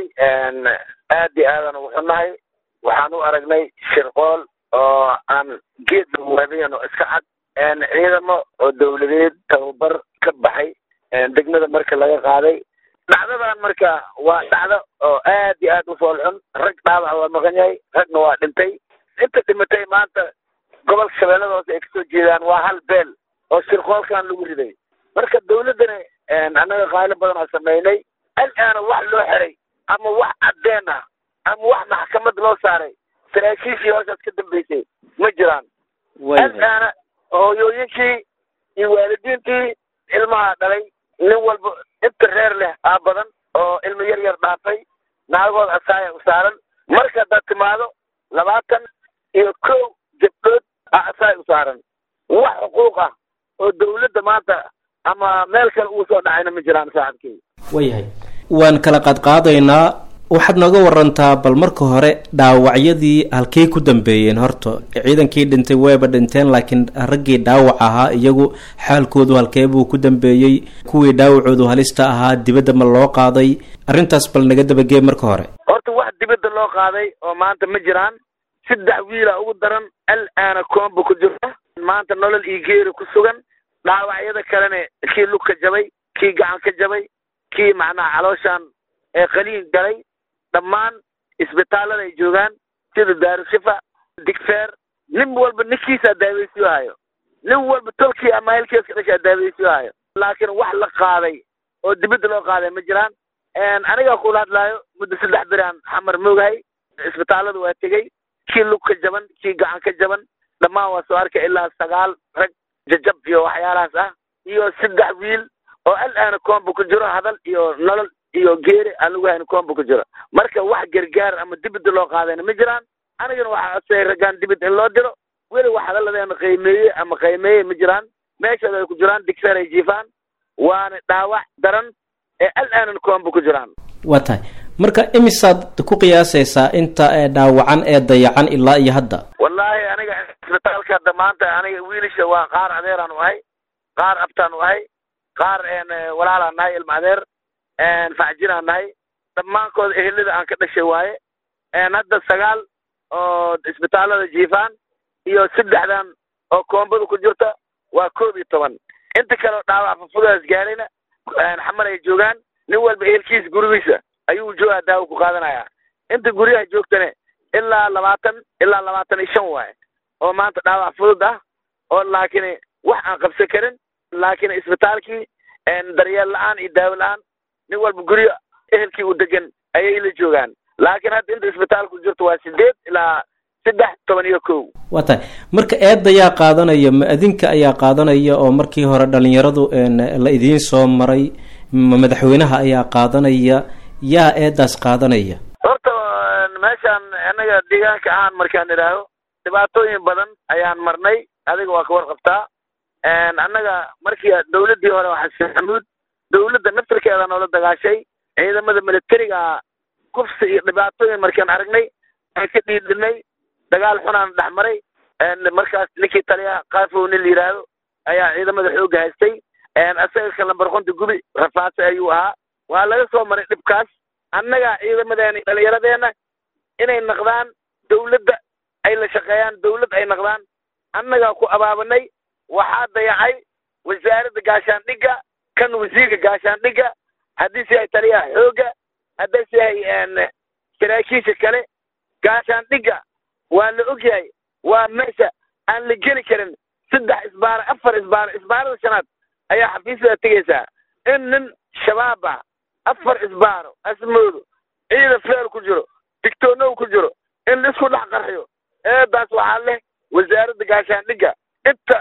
aad iyo aadan ugu xunnahay waxaan u aragnay shirqool oo aan geed lagu waadayan oo iska cad ciidamo oo dawladeed tababar ka baxay degmada marka laga qaaday dhacdadan marka waa dhacdo oo aad iyo aad u fool xun rag dhaawac waa maqan yahay ragna waa dhintay inta dhimatay maanta gobolka shabeellada hoose ay kasoo jeedaan waa hal beel oo shirqoolkan lagu riday marka dawladdana annaga qaalo badan oo samaynay al-aana wax loo xiray ama wax caddeen ah ama wax maxkamad loo saaray saraakiishii hoosaas ka dambeysay ma jiraan al-aana hooyooyinkii iyo waalidiintii ilmaha dhalay nin walba inta reer leh aa badan oo ilmo yar yar dhaafay naagood asaaya u saaran marka haddaad timaado labaatan iyo kow gabdhood aa asaaya u saaran wax xuquuq ah oo dawladda maanta ama meel kale uu soo dhacayna ma jiraan saaxibkii waayahay waan kala qaadqaadaynaa waxaad nooga warantaa bal marka hore dhaawacyadii halkey ku dambeeyeen horta ciidankii dhintay wayba dhinteen laakiin raggii dhaawac ahaa iyagu xaalkoodu halkee buu ku dambeeyey kuwii dhaawacoodu halista ahaa dibadda ma loo qaaday arrintaas bal naga dabagee marka hore horta wax dibadda loo qaaday oo maanta ma jiraan saddex wiila ugu daran al-aana koomba ku jirta maanta nolol iyo geeri ku sugan dhaawacyada kalena kii lug ka jabay kii gacan ka jabay kii macnaha calooshaan ee qaliin galay dhammaan isbitaallada ay joogaan sida daarushifa digfeer nin walba ninkiisaa daaweysiyo hayo nin walba tolkii ama helkeeska dhashaa daaweysiyo hayo laakiin wax la qaaday oo dibadda loo qaaday ma jiraan anigaa kula hadlaayo muddo saddex biraan xamar moogahay isbitaallada waa tegey kii lug ka jaban kii gacan ka jaban dhammaan waa soo arkay ilaa sagaal rag jajab iyo waxyaalahaas ah iyo saddex wiil oo al-aana koomba ku jiro hadal iyo nolol iyo geeri aan lagu hayn koomba ku jiro marka wax gargaar ama dibadda loo qaadayna ma jiraan anigana waxaa codsayay raggaan dibad in loo diro weli wax hadalladeena qiimeeye ama qiimeeye ma jiraan meeshooda ay ku jiraan digseer ay jiifaan waana dhaawac daran ee al-aanan koomba ku jiraan waa tahay marka imisaad ku qiyaasaysaa inta ee dhaawacan ee dayacan ilaa iyo hadda wallaahi aniga isbitaalka hadda maanta aniga wiilisha waa qaar adeeraan u ahay qaar abtaan u ahay qaar walaalaan nahay ilma adeer facjinaan nahay dhammaankood ehelada aan ka dhashay waaye hadda sagaal oo isbitaallada jiifaan iyo saddexdan oo koombada ku jirta waa koob iyo toban inta kale oo dhaawac fufudaas gaarayna xamar ay joogaan nin walba ehelkiisa gurigiisa ayuu joogaa daawo ku qaadanaya inta guryaha joogtane ilaa labaatan ilaa labaatan iyo shan waaye oo maanta dhaawac fudud ah oo laakiin wax aan qabsan karin laakiin isbitaalkii daryeel la-aan iyo daawo la-aan nin walba guryo ehelkii u degan ayay la joogaan laakiin hadda inta isbitaalku jirto waa sideed ilaa saddex toban iyo kow waa tahay marka eedda yaa qaadanaya ma adinka ayaa qaadanaya oo markii hore dhalinyaradu la idiin soo maray ma madaxweynaha ayaa qaadanaya yaa eeddaas qaadanaya horta meeshaan annaga deegaanka ahaan markaan idhaaho dhibaatooyin badan ayaan marnay adiga waa ka warqabtaa annaga markii dawladdii hore waa xasan xamuud dawladda naftarkeeda noola dagaashay ciidamada militariga kufsi iyo dhibaatooyin markaan aragnay aan ka dhiidinay dagaal xunaan dhex maray markaas ninkii taliyaha kaafow nin la yidhaahdo ayaa ciidamada xoogga haystay asaga ka lambar konta gubi rafaase ayuu ahaa waa laga soo maray dhibkaas annaga ciidamadeena dhalinyaradeenna inay naqdaan dawladda ay la shaqeeyaan dawlad ay naqdaan annagaa ku abaabanay waxaa dayacay wasaaradda gaashaandhigga kan wasiirka gaashaandhigga haddiise yahay taliyaha xoogga haddiise yahay saraakiisha kale gaashaandhigga waa la ogyahay waa meesha aan la geli karin saddex isbaaro afar isbaaro isbaarada shanaad ayaa xafiisyada tegaysaa in nin shabaab ah afar isbaaro asmoodo ciidan feer ku jiro digtoonow ku jiro in laisku dhex qarxiyo eedaas waxaa leh wasaaradda gaashaandhigga inta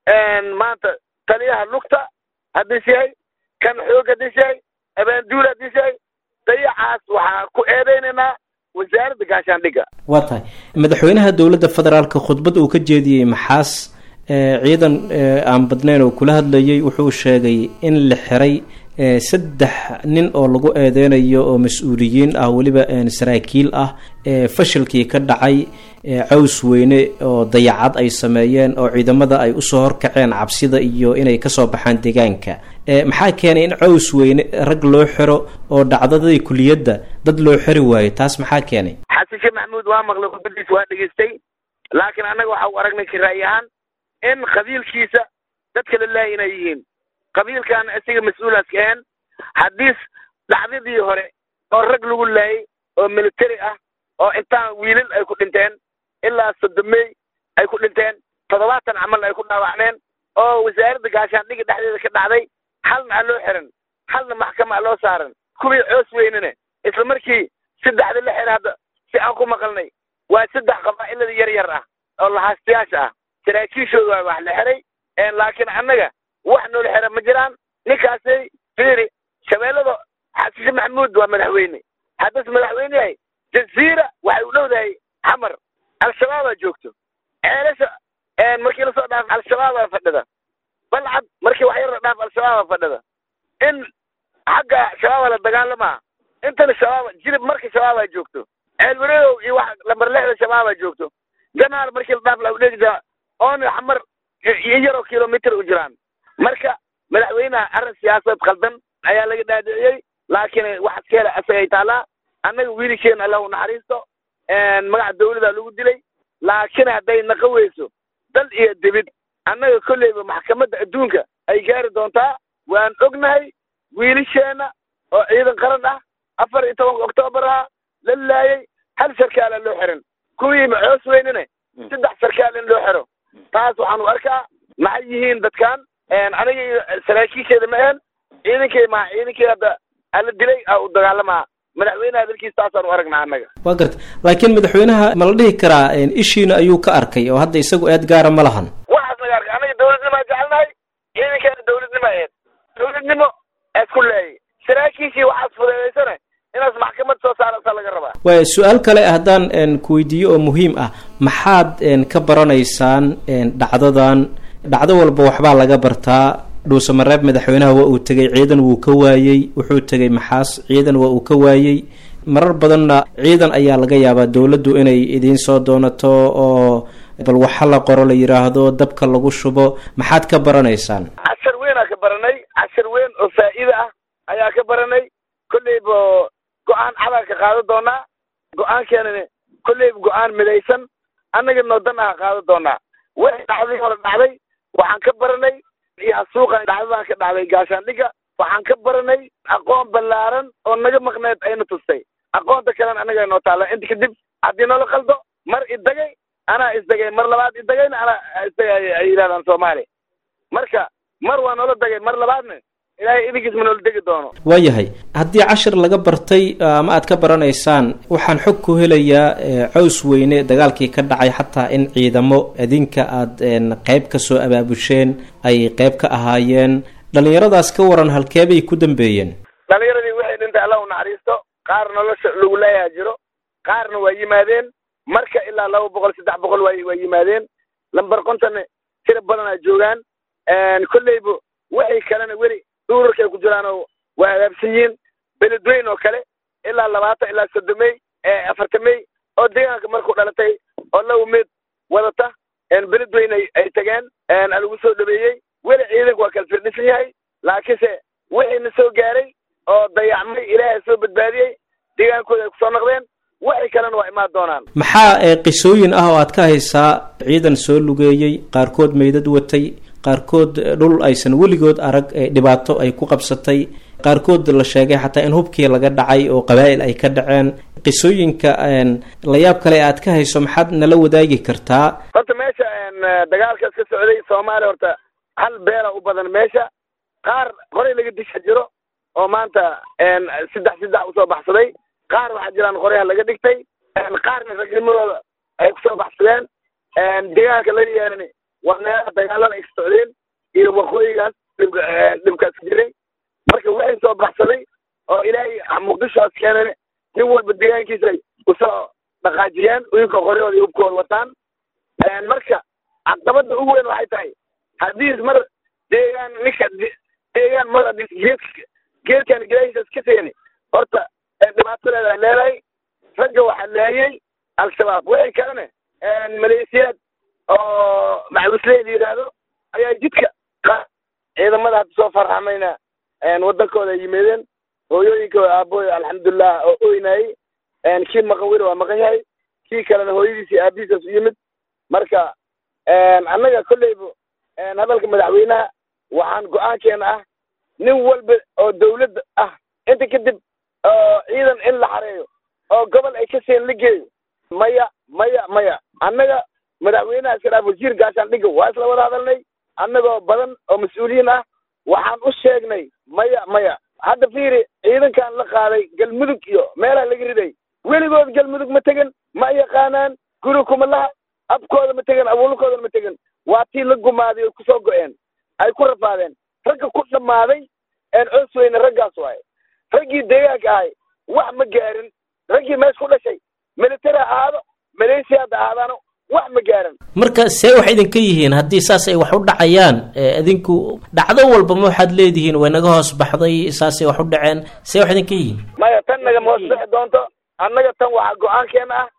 maanta taliyaha lugta haddiis yahay kan xoog haddiis yahay abaanduul haddiis yahay dayacaas waxaa ku eedaynaynaa wasaaradda gaashaandhigga waa tahay madaxweynaha dowladda federaalka khudbad uu ka jeediyey maxaas ciidan aan badnayn oo kula hadlayay wuxuu sheegay in la xiray saddex nin oo lagu eedeynayo oo mas-uuliyiin ah weliba saraakiil ah fashilkii ka dhacay caws weyne oo dayacad ay sameeyeen oo ciidamada ay usoo horkaceen cabsida iyo inay kasoo baxaan deegaanka maxaa keenay in caws weyne rag loo xiro oo dhacdadii kuliyadda dad loo xiri waayo taas maxaa keenay xasan sheekh maxamuud waa maqlay khudbadiisa waa dhegaystay laakiin annaga waxa u aragnay kiraayi ahaan in qabiilkiisa dadka la laaya inay yihiin qabiilkan isaga mas-uulaas ka ahaen haddii dhacdadii hore oo rag lagu laayay oo military ah oo intaan wiilal ay ku dhinteen ilaa sodomey ay ku dhinteen toddobaatan camal ay ku dhaawacmeen oo wasaaradda gaashaandhiga dhexdeeda ka dhacday halna a loo xiran halna maxkama a loo saaran kuwii coos weynene isla markii saddexda la xira hadda si aan ku maqalnay waa saddex qabaa'ilada yar yar ah oo lahaastayaasha ah saraakiishooda waa wax la xiray laakiin annaga wax noola xira ma jiraan ninkaasay fiiri shabeellada xasishe maxamuud waa madaxweyne haddas madaxweyne yahay jaziira waxay u dhowdahay xamar al-shabaabaa joogto ceelasha markii lasoo dhaaf al-shabaabaa fadhida balcad markii wax yar la dhaaf al-shabaabaa fadhida in xagga shabaaba la dagaalamaa intana shabaaba jilib marka shabaabaa joogto ceelwareegow iyo wax lambar lixda shabaabaa joogto janaal markii la dhaaf la udheegda oon xamar iyo yaroo kilomitr u jiraan marka madaxweynaha arrin siyaasad khaldan ayaa laga dhaadhiciyey laakiin waxaad ka hela asagay taalaa annaga wiilisheen allah u naxariisto magaca dawladaa lagu dilay laakiin hadday naqa weyso dal iyo dibid annaga kolleyba maxkamadda adduunka ay gaari doontaa waan ognahay wiilisheenna oo ciidan qaran ah afar iyo tobanka oktoobar ah la laayay hal sarkaala loo xiran kuwii coos weynene saddex sarkaal in loo xiro taas waxaan u arkaa maxay yihiin dadkan aniga iyo saraakiisheeda ma ahen ciidankay maa ciidankii hadda ala dilay a u dagaalamaa madaxweynaha dalkiis taasaan u aragnaa annaga waa garta laakiin madaxweynaha ma la dhihi karaa ishiina ayuu ka arkay oo hadda isagu eed gaara ma lahan waxaas naga arkay annaga dawladnimaa jecelnahay ciidankeena dawladnimo aheed dawladnimo isku leeyay saraakiishii waxaas fudeedaysane inaas maxkamad soo saarasa laga rabaa waaya su-aal kale haddaan ku weydiiyo oo muhiim ah maxaad ka baranaysaan dhacdadan dhacdo walba waxbaa laga bartaa dhuusamareeb madaxweynaha waa uu tegay ciidan wuu ka waayey wuxuu tegay maxaas ciidan waa uu ka waayey marar badanna ciidan ayaa laga yaabaa dowladdu inay idiin soo doonato oo bal waxa la qoro la yidhaahdo dabka lagu shubo maxaad ka baranaysaan cashar weynaa ka baranay cashar weyn oo faa'iida ah ayaa ka baranay kolleyba go-aan cadaa ka qaadan doonaa go-aankeenani kolleyba go-aan midaysan annaga noodan aha qaadan doonaa wixii dhacdii hore dhacday waxaan ka baranay iyo hasuuqan dhacdadan ka dhacday gaashaandhigga waxaan ka baranay aqoon ballaaran oo naga maqneed ayna tustay aqoonta kalena annaga noo taalla inta kadib haddii noola qaldo mar idagay anaa isdagay mar labaad idagayna anaa isdagay ay yidhahdaan soomaali marka mar waa noola dagay mar labaadna ilaahay idinkiis ma noola degi doono waayahay haddii cashir laga bartay ama aad ka baranaysaan waxaan xog ku helayaa caws weyne dagaalkii ka dhacay xataa in ciidamo idinka aad qeyb ka soo abaabusheen ay qeyb ka ahaayeen dhallinyaradaas ka waran halkeebay ku dambeeyeen dhalinyaradii waxay dhintay allah u naxariisto qaar nolosha lagu leeyaha jiro qaarna waa yimaadeen marka ilaa laba boqol saddex boqol waa waa yimaadeen lambar kontonna tira badanaa joogaan kolleyba waxay kalena weli duurarkay ku jiraan oo waa hagaabsan yihiin beledweyn oo kale ilaa labaatan ilaa soddomey afartamey oo deegaanka markuu dhalatay oo laba meed wadata beledweyn ay ay tageen alagu soo dhabeeyey weli ciidanku waa kala firdhisan yahay laakiinse wixiina soo gaaray oo dayacmay ilaahay soo badbaadiyey deegaankooda ay kusoo noqdeen waxay kalena waa imaan doonaan maxaa qisooyin ah oo aad ka haysaa ciidan soo lugeeyey qaarkood meydad watay qaarkood dhul aysan weligood arag dhibaato ay ku qabsatay qaarkood la sheegay xataa in hubkii laga dhacay oo qabaa'il ay ka dhaceen qisooyinka layaab kale aad ka hayso maxaad nala wadaagi kartaa horta meesha dagaalkaas ka socday soomaaliya horta hal beela u badan meesha qaar qoray laga disha jiro oo maanta saddex saddex usoo baxsaday qaar waxaa jiraan qoryaha laga dhigtay qaarna ragnimadooda ay kusoo baxsadeen deegaanka laga yeelani waa meelaha dagaalada ay ka socdeen iyo waqooyigaas dhibkaas jiray marka waxay soo baxsaday oo ilaahay muqdishoas keenan nin walba deegaankiisa usoo dhaqaajiyeen uyinka qoryahooda iyo hubkooda wataan marka caqabada ugu weyn waxay tahay haddii mar deegaan ninka deegaan mar haddii geedka geedkan gadaashiisas ka seeni horta dhibaatadeeda ay leedahay ragga waxaa laayay al-shabaab wixii kalene maleesiyaad oo maxbusley la yidhaahdo ayaa jidka ciidamada hadda soo farxamayna wadankooda ay yimaadeen hooyooyinkooda aabooy alxamdulilah oo oynayay kii maqan weli waa maqan yahay kii kalena hooyadiis iyo aabihiisaas u yimid marka annaga kolleyba hadalka madaxweynaha waxaan go-aankeena ah nin walba oo dawladda ah inta kadib oo ciidan in la xareeyo oo gobol ay ka seen la geeyo maya maya maya annaga madaxweynaha iska dhaaf wasiir gaashaan dhiga waa isla wada hadalnay annagoo badan oo mas-uuliyiin ah waxaan u sheegnay maya maya hadda fiiri ciidankan la qaaday galmudug iyo meelaha laga riday weligood galmudug ma tegan ma yaqaanaan guri kuma laha abkooda ma tegan abuulkoodana ma tegan waa tii la gumaaday oo kusoo go-een ay ku rafaadeen ragga ku dhammaaday coos weyne raggaas waaye raggii deegaanka ahay wax ma gaarin raggii mees ku dhashay militari ha ahaado malaysia hadda ahaadaano wax ma gaaran marka see wax idinka yihiin haddii saas ay wax u dhacayaan idinku dhacdo walba ma waxaad leedihiin way naga hoos baxday saasay wax u dhaceen see wax idinka yihiin maya tan nagama hoos bixi doonto annaga tan waxaa go-aankeena ah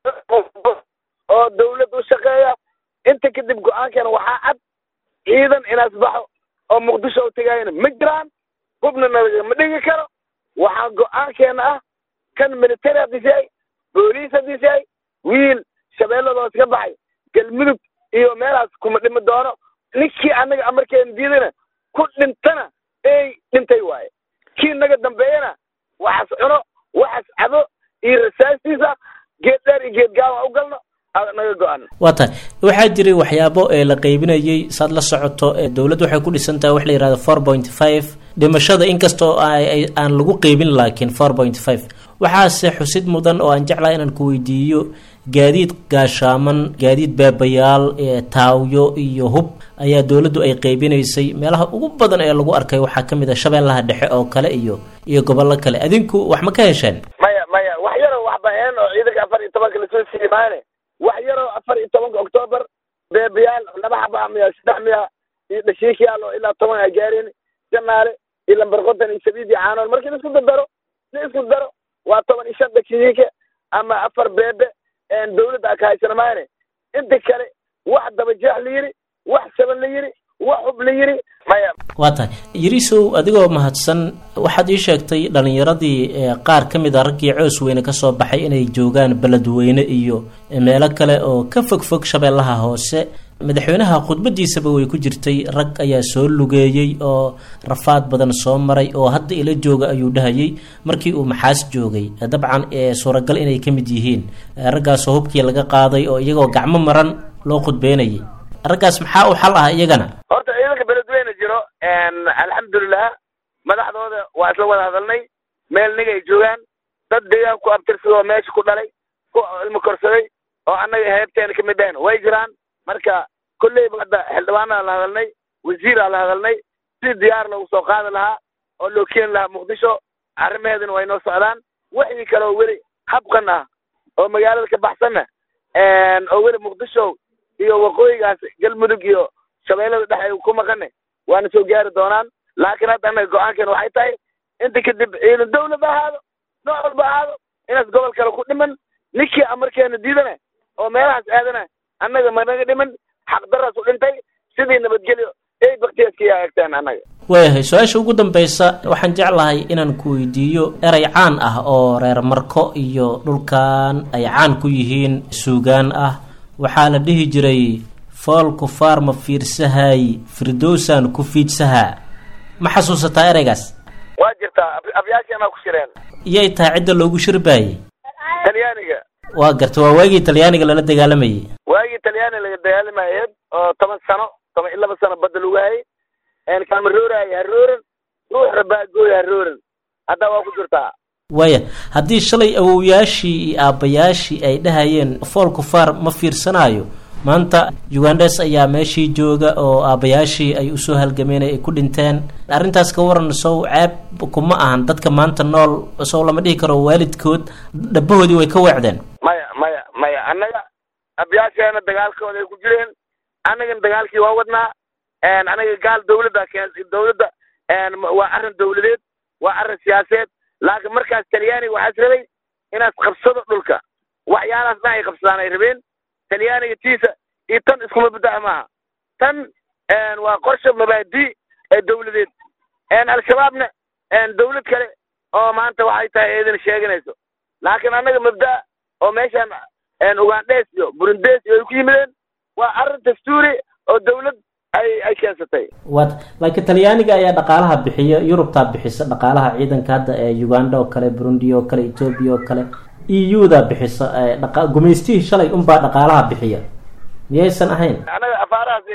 oo dawlad u shaqeeya inta kadib go-aankeena waxaa cad ciidan inaas baxo oo muqdisho u tegaayana ma jiraan hubna nalagama dhigi karo waxaa go-aankeena ah kan military haddiis yahay booliis haddiis yahay wiil shabeelladoos ka baxay galmudug iyo meelaas kuma dhimi doono ninkii annaga amarkeena diidana ku dhintana ey dhintay waaye kii naga dambeeyana waxaas cuno waxaas cabo iyo rasaastiisa geed dheer iyo geed gaaban u galno naga go-an waa tahay waxaa jiray waxyaabo ee la qaybinayay saad la socoto dowladda waxay ku dhisan tahay wax la yihahdo four point five dhimashada inkastoo aan lagu qeybin laakiin four point five waxaase xusid mudan oo aan jeclaha inaan ku weydiiyo gaadiid gaashaaman gaadiid beebayaal taawyo iyo hub ayaa dowladdu ay qeybinaysay meelaha ugu badan ee lagu arkay waxaa ka mid a shabeellaha dhexe oo kale iyo iyo gobollo kale adinku wax ma ka hesheen maya maya wax yaroo waxba-een oo ciidanka afar iyo tobanka lasoo siiyey maane wax yaroo afar iyo tobanka octoobar beebayaal laba xaba miya saddex miya iyo dhashiikiyaal oo ilaa toban ay gaareen janaale iyo lambar konton iyo sabiid iyo caanool markii la isku dardaro la isku daro waa toban iyo shan dhashiike ama afar beebe dawladda a ka haysana maane inta kale wax dabajeex la yiri wax saban la yiri wax hub la yiri maya waa tahay yarisow adigoo mahadsan waxaad ii sheegtay dhalinyaradii qaar ka mid a raggii coos weyne kasoo baxay inay joogaan beledweyne iyo meelo kale oo ka fog fog shabeellaha hoose madaxweynaha khudbadiisaba way ku jirtay rag ayaa soo lugeeyey oo rafaad badan soo maray oo hadda ila jooga ayuu dhahayay markii uu maxaas joogay dabcan suuragal inay ka mid yihiin raggaasoo hubkii laga qaaday oo iyagoo gacmo maran loo khudbeynayay raggaas maxaa u xal ah iyagana horta ciidanka beledweyne jiro alxamdulilah madaxdooda waa isla wada hadalnay meel nig ay joogaan dad deegaan ku abtirsadoo meesha ku dhalay ku ilmo korsaday oo annaga heebteena kamid ahayn way jiraan marka kolleyba hadda xildhibaanaa la hadalnay wasiiraa la hadalnay si diyaar loogu soo qaadi lahaa oo loo keeni lahaa muqdisho arrimaheeduna way noo socdaan wixii kale oo weli habqan ah oo magaalada ka baxsanna oo weli muqdisho iyo waqooyigaas galmudug iyo shabeellada dhex ay ku maqane waana soo gaari doonaan laakiin hadda annaga go-aankeena waxay tahay inta kadib ciidan dawlad ahaado nooc walba ahaado inaas gobol kale ku dhiman ninkii amarkeena diidana oo meelahaas aadana annaga managa dhiman xaqdaraas u dhintay sidii nabadgelyo ey baktiyaska eegteen annaga waayahay su-aasha ugu dambeysa waxaan jeclahay inaan ku weydiiyo erey caan ah oo reer marko iyo dhulkan ay caan ku yihiin suugaan ah waxaa la dhihi jiray fool kufaar ma fiirsahay firdowsan ku fiidsahaa ma xasuusataa ereygaas waa jirtaa afyaasheenaa ku shireen iyay tahay cidda loogu shirbaayey talyaaniga waa garta waa waagii talyaaniga lala dagaalamayay waagii talyaani laga dagaalamayeed oo toban sano toban iyo laba sano badda lagu hayay kalma rooraayo harooran ruux rabaagooya harooran hadda waa ku jirtaa waaya haddii shalay awowyaashii iyo aabbayaashii ay dhahayeen fool kufaar ma fiirsanaayo maanta ugandes ayaa meeshii jooga oo aabbayaashii ay usoo halgameen ay ku dhinteen arrintaas ka waran sow ceeb kuma ahan dadka maanta nool sow lama dhihi karo waalidkood dhabahoodii way ka weecdeen maya maya maya annaga abyaasheena dagaalkooda ay ku jireen annagana dagaalkii waa wadnaa anaga gaal dawladda keen dawladda waa arrin dawladeed waa arrin siyaaseed laakiin markaas talyaaniga waxaas rabay inaad qabsado dhulka waxyaalahaas dhan ay qabsadaan ay rabeen talyaaniga tiisa iyo tan iskuma baddaca maaha tan waa qorshe mabaadi ee dawladeed al-shabaabna dawlad kale oo maanta waxay tahay idin sheeganayso laakiin annaga mabda oo meeshaan ugandhes iyo burundes iyo ay ku yimideen waa arrin dastuuri oo dawlad ay ay keensatay waad laakiin talyaaniga ayaa dhaqaalaha bixiya yurubtaa bixisa dhaqaalaha ciidanka hadda ee uganda oo kale burundi oo kale ethoobia oo kale e u da bixisa dhaqa gumaystihii shalay unbaa dhaqaalaha bixiya miyaysan ahayn annaga afaarahaas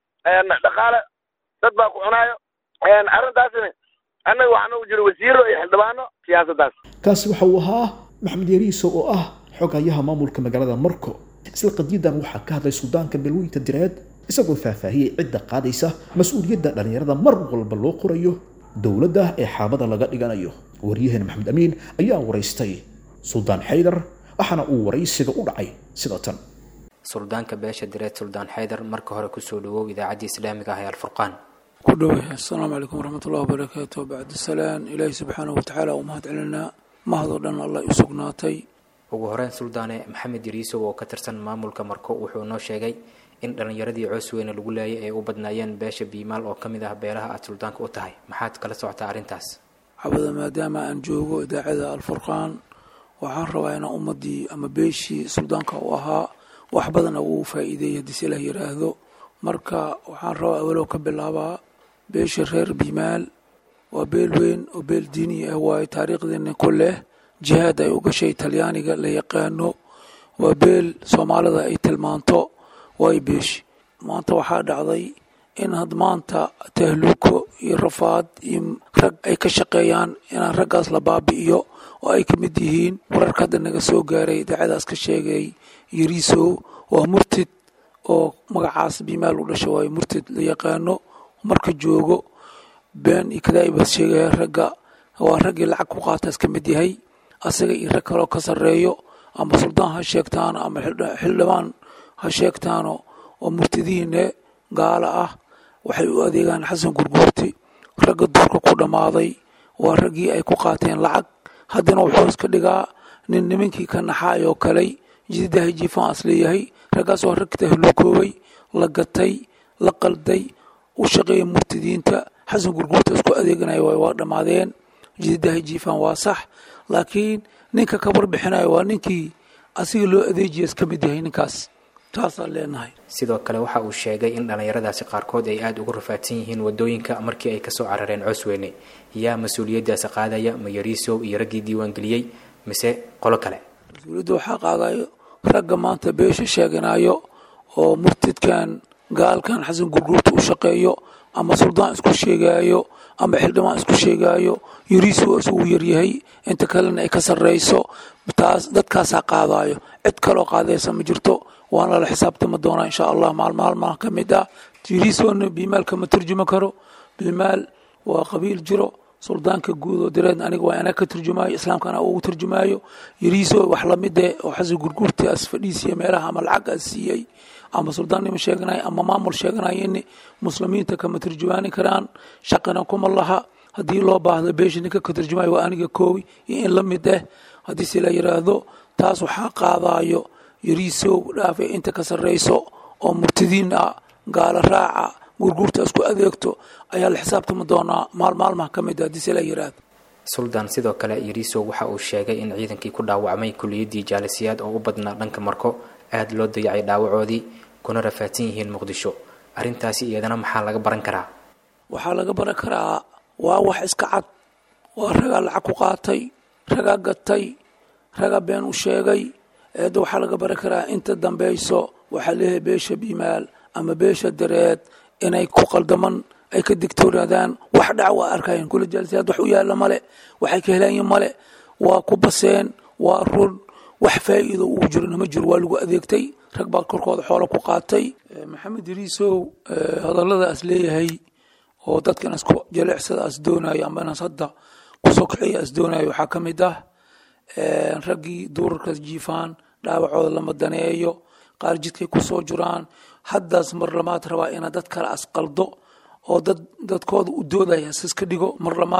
dhaqaale dad baa ku cunaayo arrintaasna annaga waxaa nagu jiro wasiiro iyo xildhibaano siyaasaddaas kaasi waxa uu ahaa maxamed yariiso oo ah xogayaha maamulka magaalada marko isla qadiyadan waxaa ka hadlay suldaanka beelweynta direed isagoo faahfaahiyey cidda qaadaysa mas-uuliyadda dhallinyarada mar walba loo qorayo dowladda ee xaabada laga dhiganayo waryaheena maxamed amiin ayaa waraystay suldaan xaydar waxaana uu waraysiga u dhacay sida tan suldaanka beesha direed suldaan xaydar marka hore kusoo dhawow idaacaddii islaamiga ah ee alfurqaan ku dhowey assalaamu calaykum waraxmatullahi wabarakaatu bacd salaan ilaahi subxaanahu watacaala u mahad celinaa mahadoo dhan allah u sugnaatay ugu horeyn suldaane maxamed yariisow oo ka tirsan maamulka marko wuxuu noo sheegay in dhallinyaradii coosweyne lagu laayay ay u badnaayeen beesha biimaal oo ka mid ah beelaha aad suldaanka u tahay maxaad kala socotaa arrintaas cabada maadaama aan joogo idaacada alfurqaan waxaan rabaa inaan ummadii ama beeshii suldaanka u ahaa wax badana uu faa'iideeyay haddii si ilah yidhaahdo marka waxaan rabaa awalow ka bilaabaa beesha reer biimaal waa beel weyn oo beel diini ah waayo taariikhdeena ku leh jihaad ay u gashay talyaaniga la yaqaano waa beel soomaalida ay tilmaanto waayo beeshi maanta waxaa dhacday in had maanta tahluuko iyo rafaad iyo rag ay ka shaqeeyaan inaan raggaas la baabi'iyo oo ay ka mid yihiin wararka hadda naga soo gaaray idaacadaas ka sheegay yariisow waa murtid oo magacaas biimaal u dhasha waayo murtid la yaqaano marka joogo been iyo kadaa'ibaas sheegaya ragga waa raggii lacag ku qaataas ka mid yahay asaga iyo rag kaloo ka sarreeyo ama suldaan ha sheegtaano ama xildhibaan ha sheegtaano oo murtidihiine gaala ah waxay u adeegaan xasan gurguurti ragga duurka ku dhammaaday waa raggii ay ku qaateen lacag haddana wuxuu iska dhigaa nin nimankii ka naxaay oo kaley jididaha jiifaan as leeyahay raggaas waa rag tahluukoobay la gatay la qalday u shaqeeya murtidiinta xasan gurguurta isku adeeganaya waay waa dhammaadeen jididaha jiifaan waa sax laakiin ninka ka warbixinayo waa ninkii asiga loo adeejiya iska mid yahay ninkaas taasaan leenahay sidoo kale waxa uu sheegay in dhallinyaradaasi qaarkood ay aada ugu rafaadsan yihiin wadooyinka markii ay kasoo carareen coosweyne yaa mas-uuliyaddaasi qaadaya ma yariisow iyo raggii diiwaangeliyey mise qolo kale mas-uuliyadda waxaa qaadayo ragga maanta beesha sheeganayo oo murtidkan gaalkan xasan gurguurta u shaqeeyo ama suldaan isku sheegaayo ama xildhibaan isku sheegaayo yariisow isugu yaryahay inta kalena ay ka sarreyso taas dadkaasaa qaadayo cid kaloo qaadaysa ma jirto waana lala xisaabtami doonaa insha allah maalmaalmaa ka mid ah yariisowna biimaalka ma turjumi karo biimaal waa qabiil jiro suldaanka guud oo direed aniga waa anaa ka turjumaayo islaamkana ugu turjumaayo yariiso wax lamide oo xasan gurguurti as fadhiisiya meelaha ama lacag as siiyey ama suldaannimo sheeganaya ama maamul sheeganayeni muslimiinta kama turjumaani karaan shaqina kuma laha haddii loo baahdo beesha ninka ka turjumayo waa aniga koowi iyo in la mid ah haddii si la yidhaahdo taas waxaa qaadayo yariisow dhaafe inta ka sarreyso oo murtidiin ah gaalo raaca gurguurta isku adeegto ayaa la xisaabtami doonaa maalmaalmaha ka mid ah haddii si la yidhaahdo suldaan sidoo kale yariisow waxa uu sheegay in ciidankii ku dhaawacmay kuliyaddii jaalisiyaad oo u badnaa dhanka marko aada loo dayacay dhaawacoodii kuna rafaadsan yihiin muqdisho arrintaasi iyadana maxaa laga baran karaa waxaa laga baran karaa waa wax iska cad waa ragaa lacag ku qaatay ragaa gatay ragaa been u sheegay eedda waxaa laga baran karaa inta dambeyso waxaa leeyahay beesha biimaal ama beesha dareed inay ku qaldaman ay ka digtoonaadaan wax dhac waa arkayan kula jaalisiyaad wax u yaalla male waxay ka helayin male waa ku baseen waa run wax faa'iido uu jirona ma jiro waa lagu adeegtay rag baa korkooda xoolo ku qaatay maxamed yariisow hadalladaas leeyahay oo dadkan isku jaleecsada as doonayo ama inaas hadda kusoo kiciya as doonayo waxaa ka mid ah raggii duurarkaas jiifaan dhaawacooda lama daneeyo qaar jidkay kusoo jiraan haddaas mar lamaad rabaa ina dad kale asqaldo oo dad dadkooda u doodaya asiska dhigo mar lamaad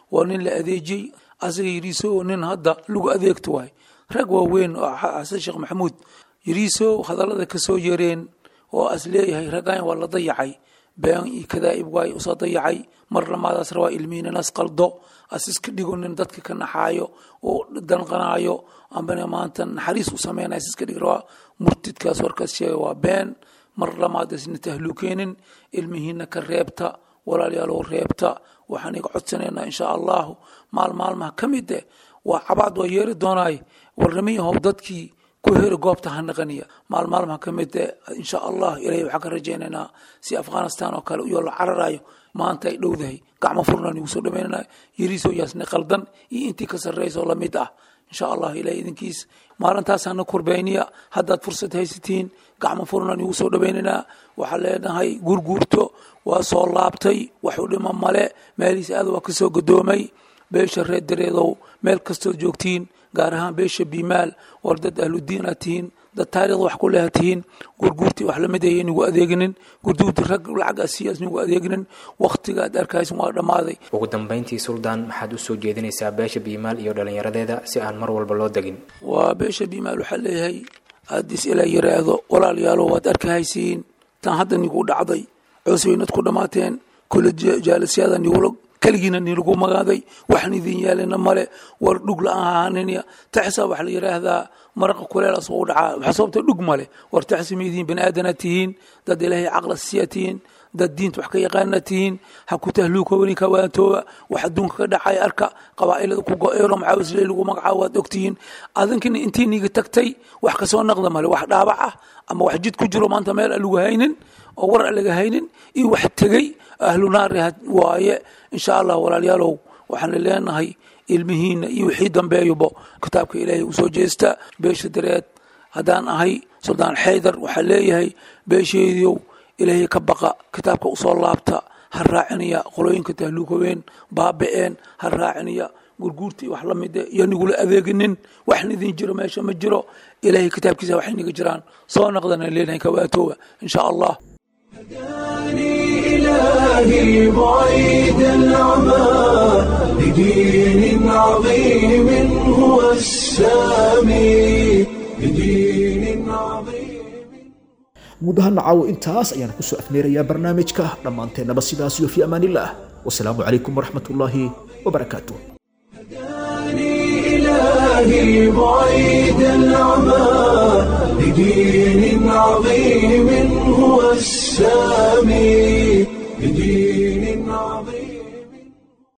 waa nin la adeejiyey asaga yiriiso nin hadda lagu adeegto waay rag waaweyn oo xasan sheekh maxamuud yiriiso hadallada kasoo yareen oo as leeyahay raggan waa la dayacay been iyo kadaa'ib waay usoo dayacay mar lamaadaas rabaa ilmihiin inas qaldo as iska dhigo nin dadka ka naxaayo oo danqanaayo ambana maanta naxariis u sameynaya as iska dhig rabaa murtidkaas warkaas sheega waa been mar lamaad isna tahluukeenin ilmihiina ka reebta walaalayaalow reebta waxaan iga codsanaynaa insha allahu maal maalmaha ka mid eh waa cabaad waa yeeri doonaay warnamiyahow dadkii ku heri goobta ha naqaniya maal maalmaha ka mid eh insha allah ilahay waxaan ka rajaynaynaa si afghanistan oo kale uyoo la cararayo maanta ay dhowdahay gacmo furnaan igu soo dhaweynana yariisoo yaasna qaldan iyo intii ka sarreysa oo lamid ah insha allah ilahay idinkiis maalintaasana kurbeyniya haddaad fursad haysatiin gacmo furnaan igu soo dhaweynaynaa waxaa leenahay gurguurto waa soo laabtay waxu dhima male meelihiis aad waa kasoo gadoomay beesha reer dareedow meel kastood joogtiin gaar ahaan beesha bimaal war dad ahludiin aad tihiin dad taarikhda wax ku leha tihiin gurguurtii wax lamid aya nigu adeeginin gurduurti rag lacag asiyaas nigu adeeginin waktiga aad arkaysin waa dhammaaday ugu dambayntii suldaan maxaad u soo jeedinaysaa beesha biimaal iyo dhallinyaradeeda si aan mar walba loo degin waa beesha bimaal waxaa leeyahay haddis ilaa yiraahdo walaalayaalo waad arkahaysiin tan hadda nigu dhacday coosweynad ku dhammaateen kula jaalisyada nigula keligiina nilagu magaaday waxaan idin yaalina male war dhug la-aan ahaanina taxsa waxaa la yidhaahdaa maraqa kuleelaas u dhacaa waxaa sababta dhug male war taxsi ma idiin bani aadana tihiin dad ilaahay caqla siya tihiin dad diinta wax ka yaqaana tihiin ha ku tahluukoobani kawaantooba wax adduunka ka dhacay arka qabaa'ilada ku go-eero macaawisle lagu magacaabo waad ogtihiin adinkina intii niga tagtay wax kasoo naqda male wax dhaabac ah ama wax jid ku jiro maanta meel aan lagu haynin oo war aan laga haynin iyo wax tegey ahlu naari waaye insha allah walaalayaalow waxaan leenahay ilmihiina iyo wixii dambeeyubo kitaabka ilaahay u soo jeesta beesha dareed haddaan ahay suldaan xaydar waxaa leeyahay beesheediyow ilaahay ka baqa kitaabka usoo laabta ha raacinaya qolooyinka tahluukoween baaba-een ha raacinaya gurguurtii wax la mide iyo nigula adeeginin waxna idin jiro meesha ma jiro ilaahay kitaabkiisa waxay niga jiraan soo naqdana leenahay kawaatooba insha allah إلهي بعيد العمى لدين عظيم هو السامي لدين عظيم guud ahaan caawo intaas ayaan kusoo afmeerayaa barnaamijka dhammaanteennaba sidaas iyo fi amaanillaah wasalaamu calaykum waraxmat ullaahi wabarakaatu إلهي بعيد العمى لدين عظيم هو السامي لدين عظيم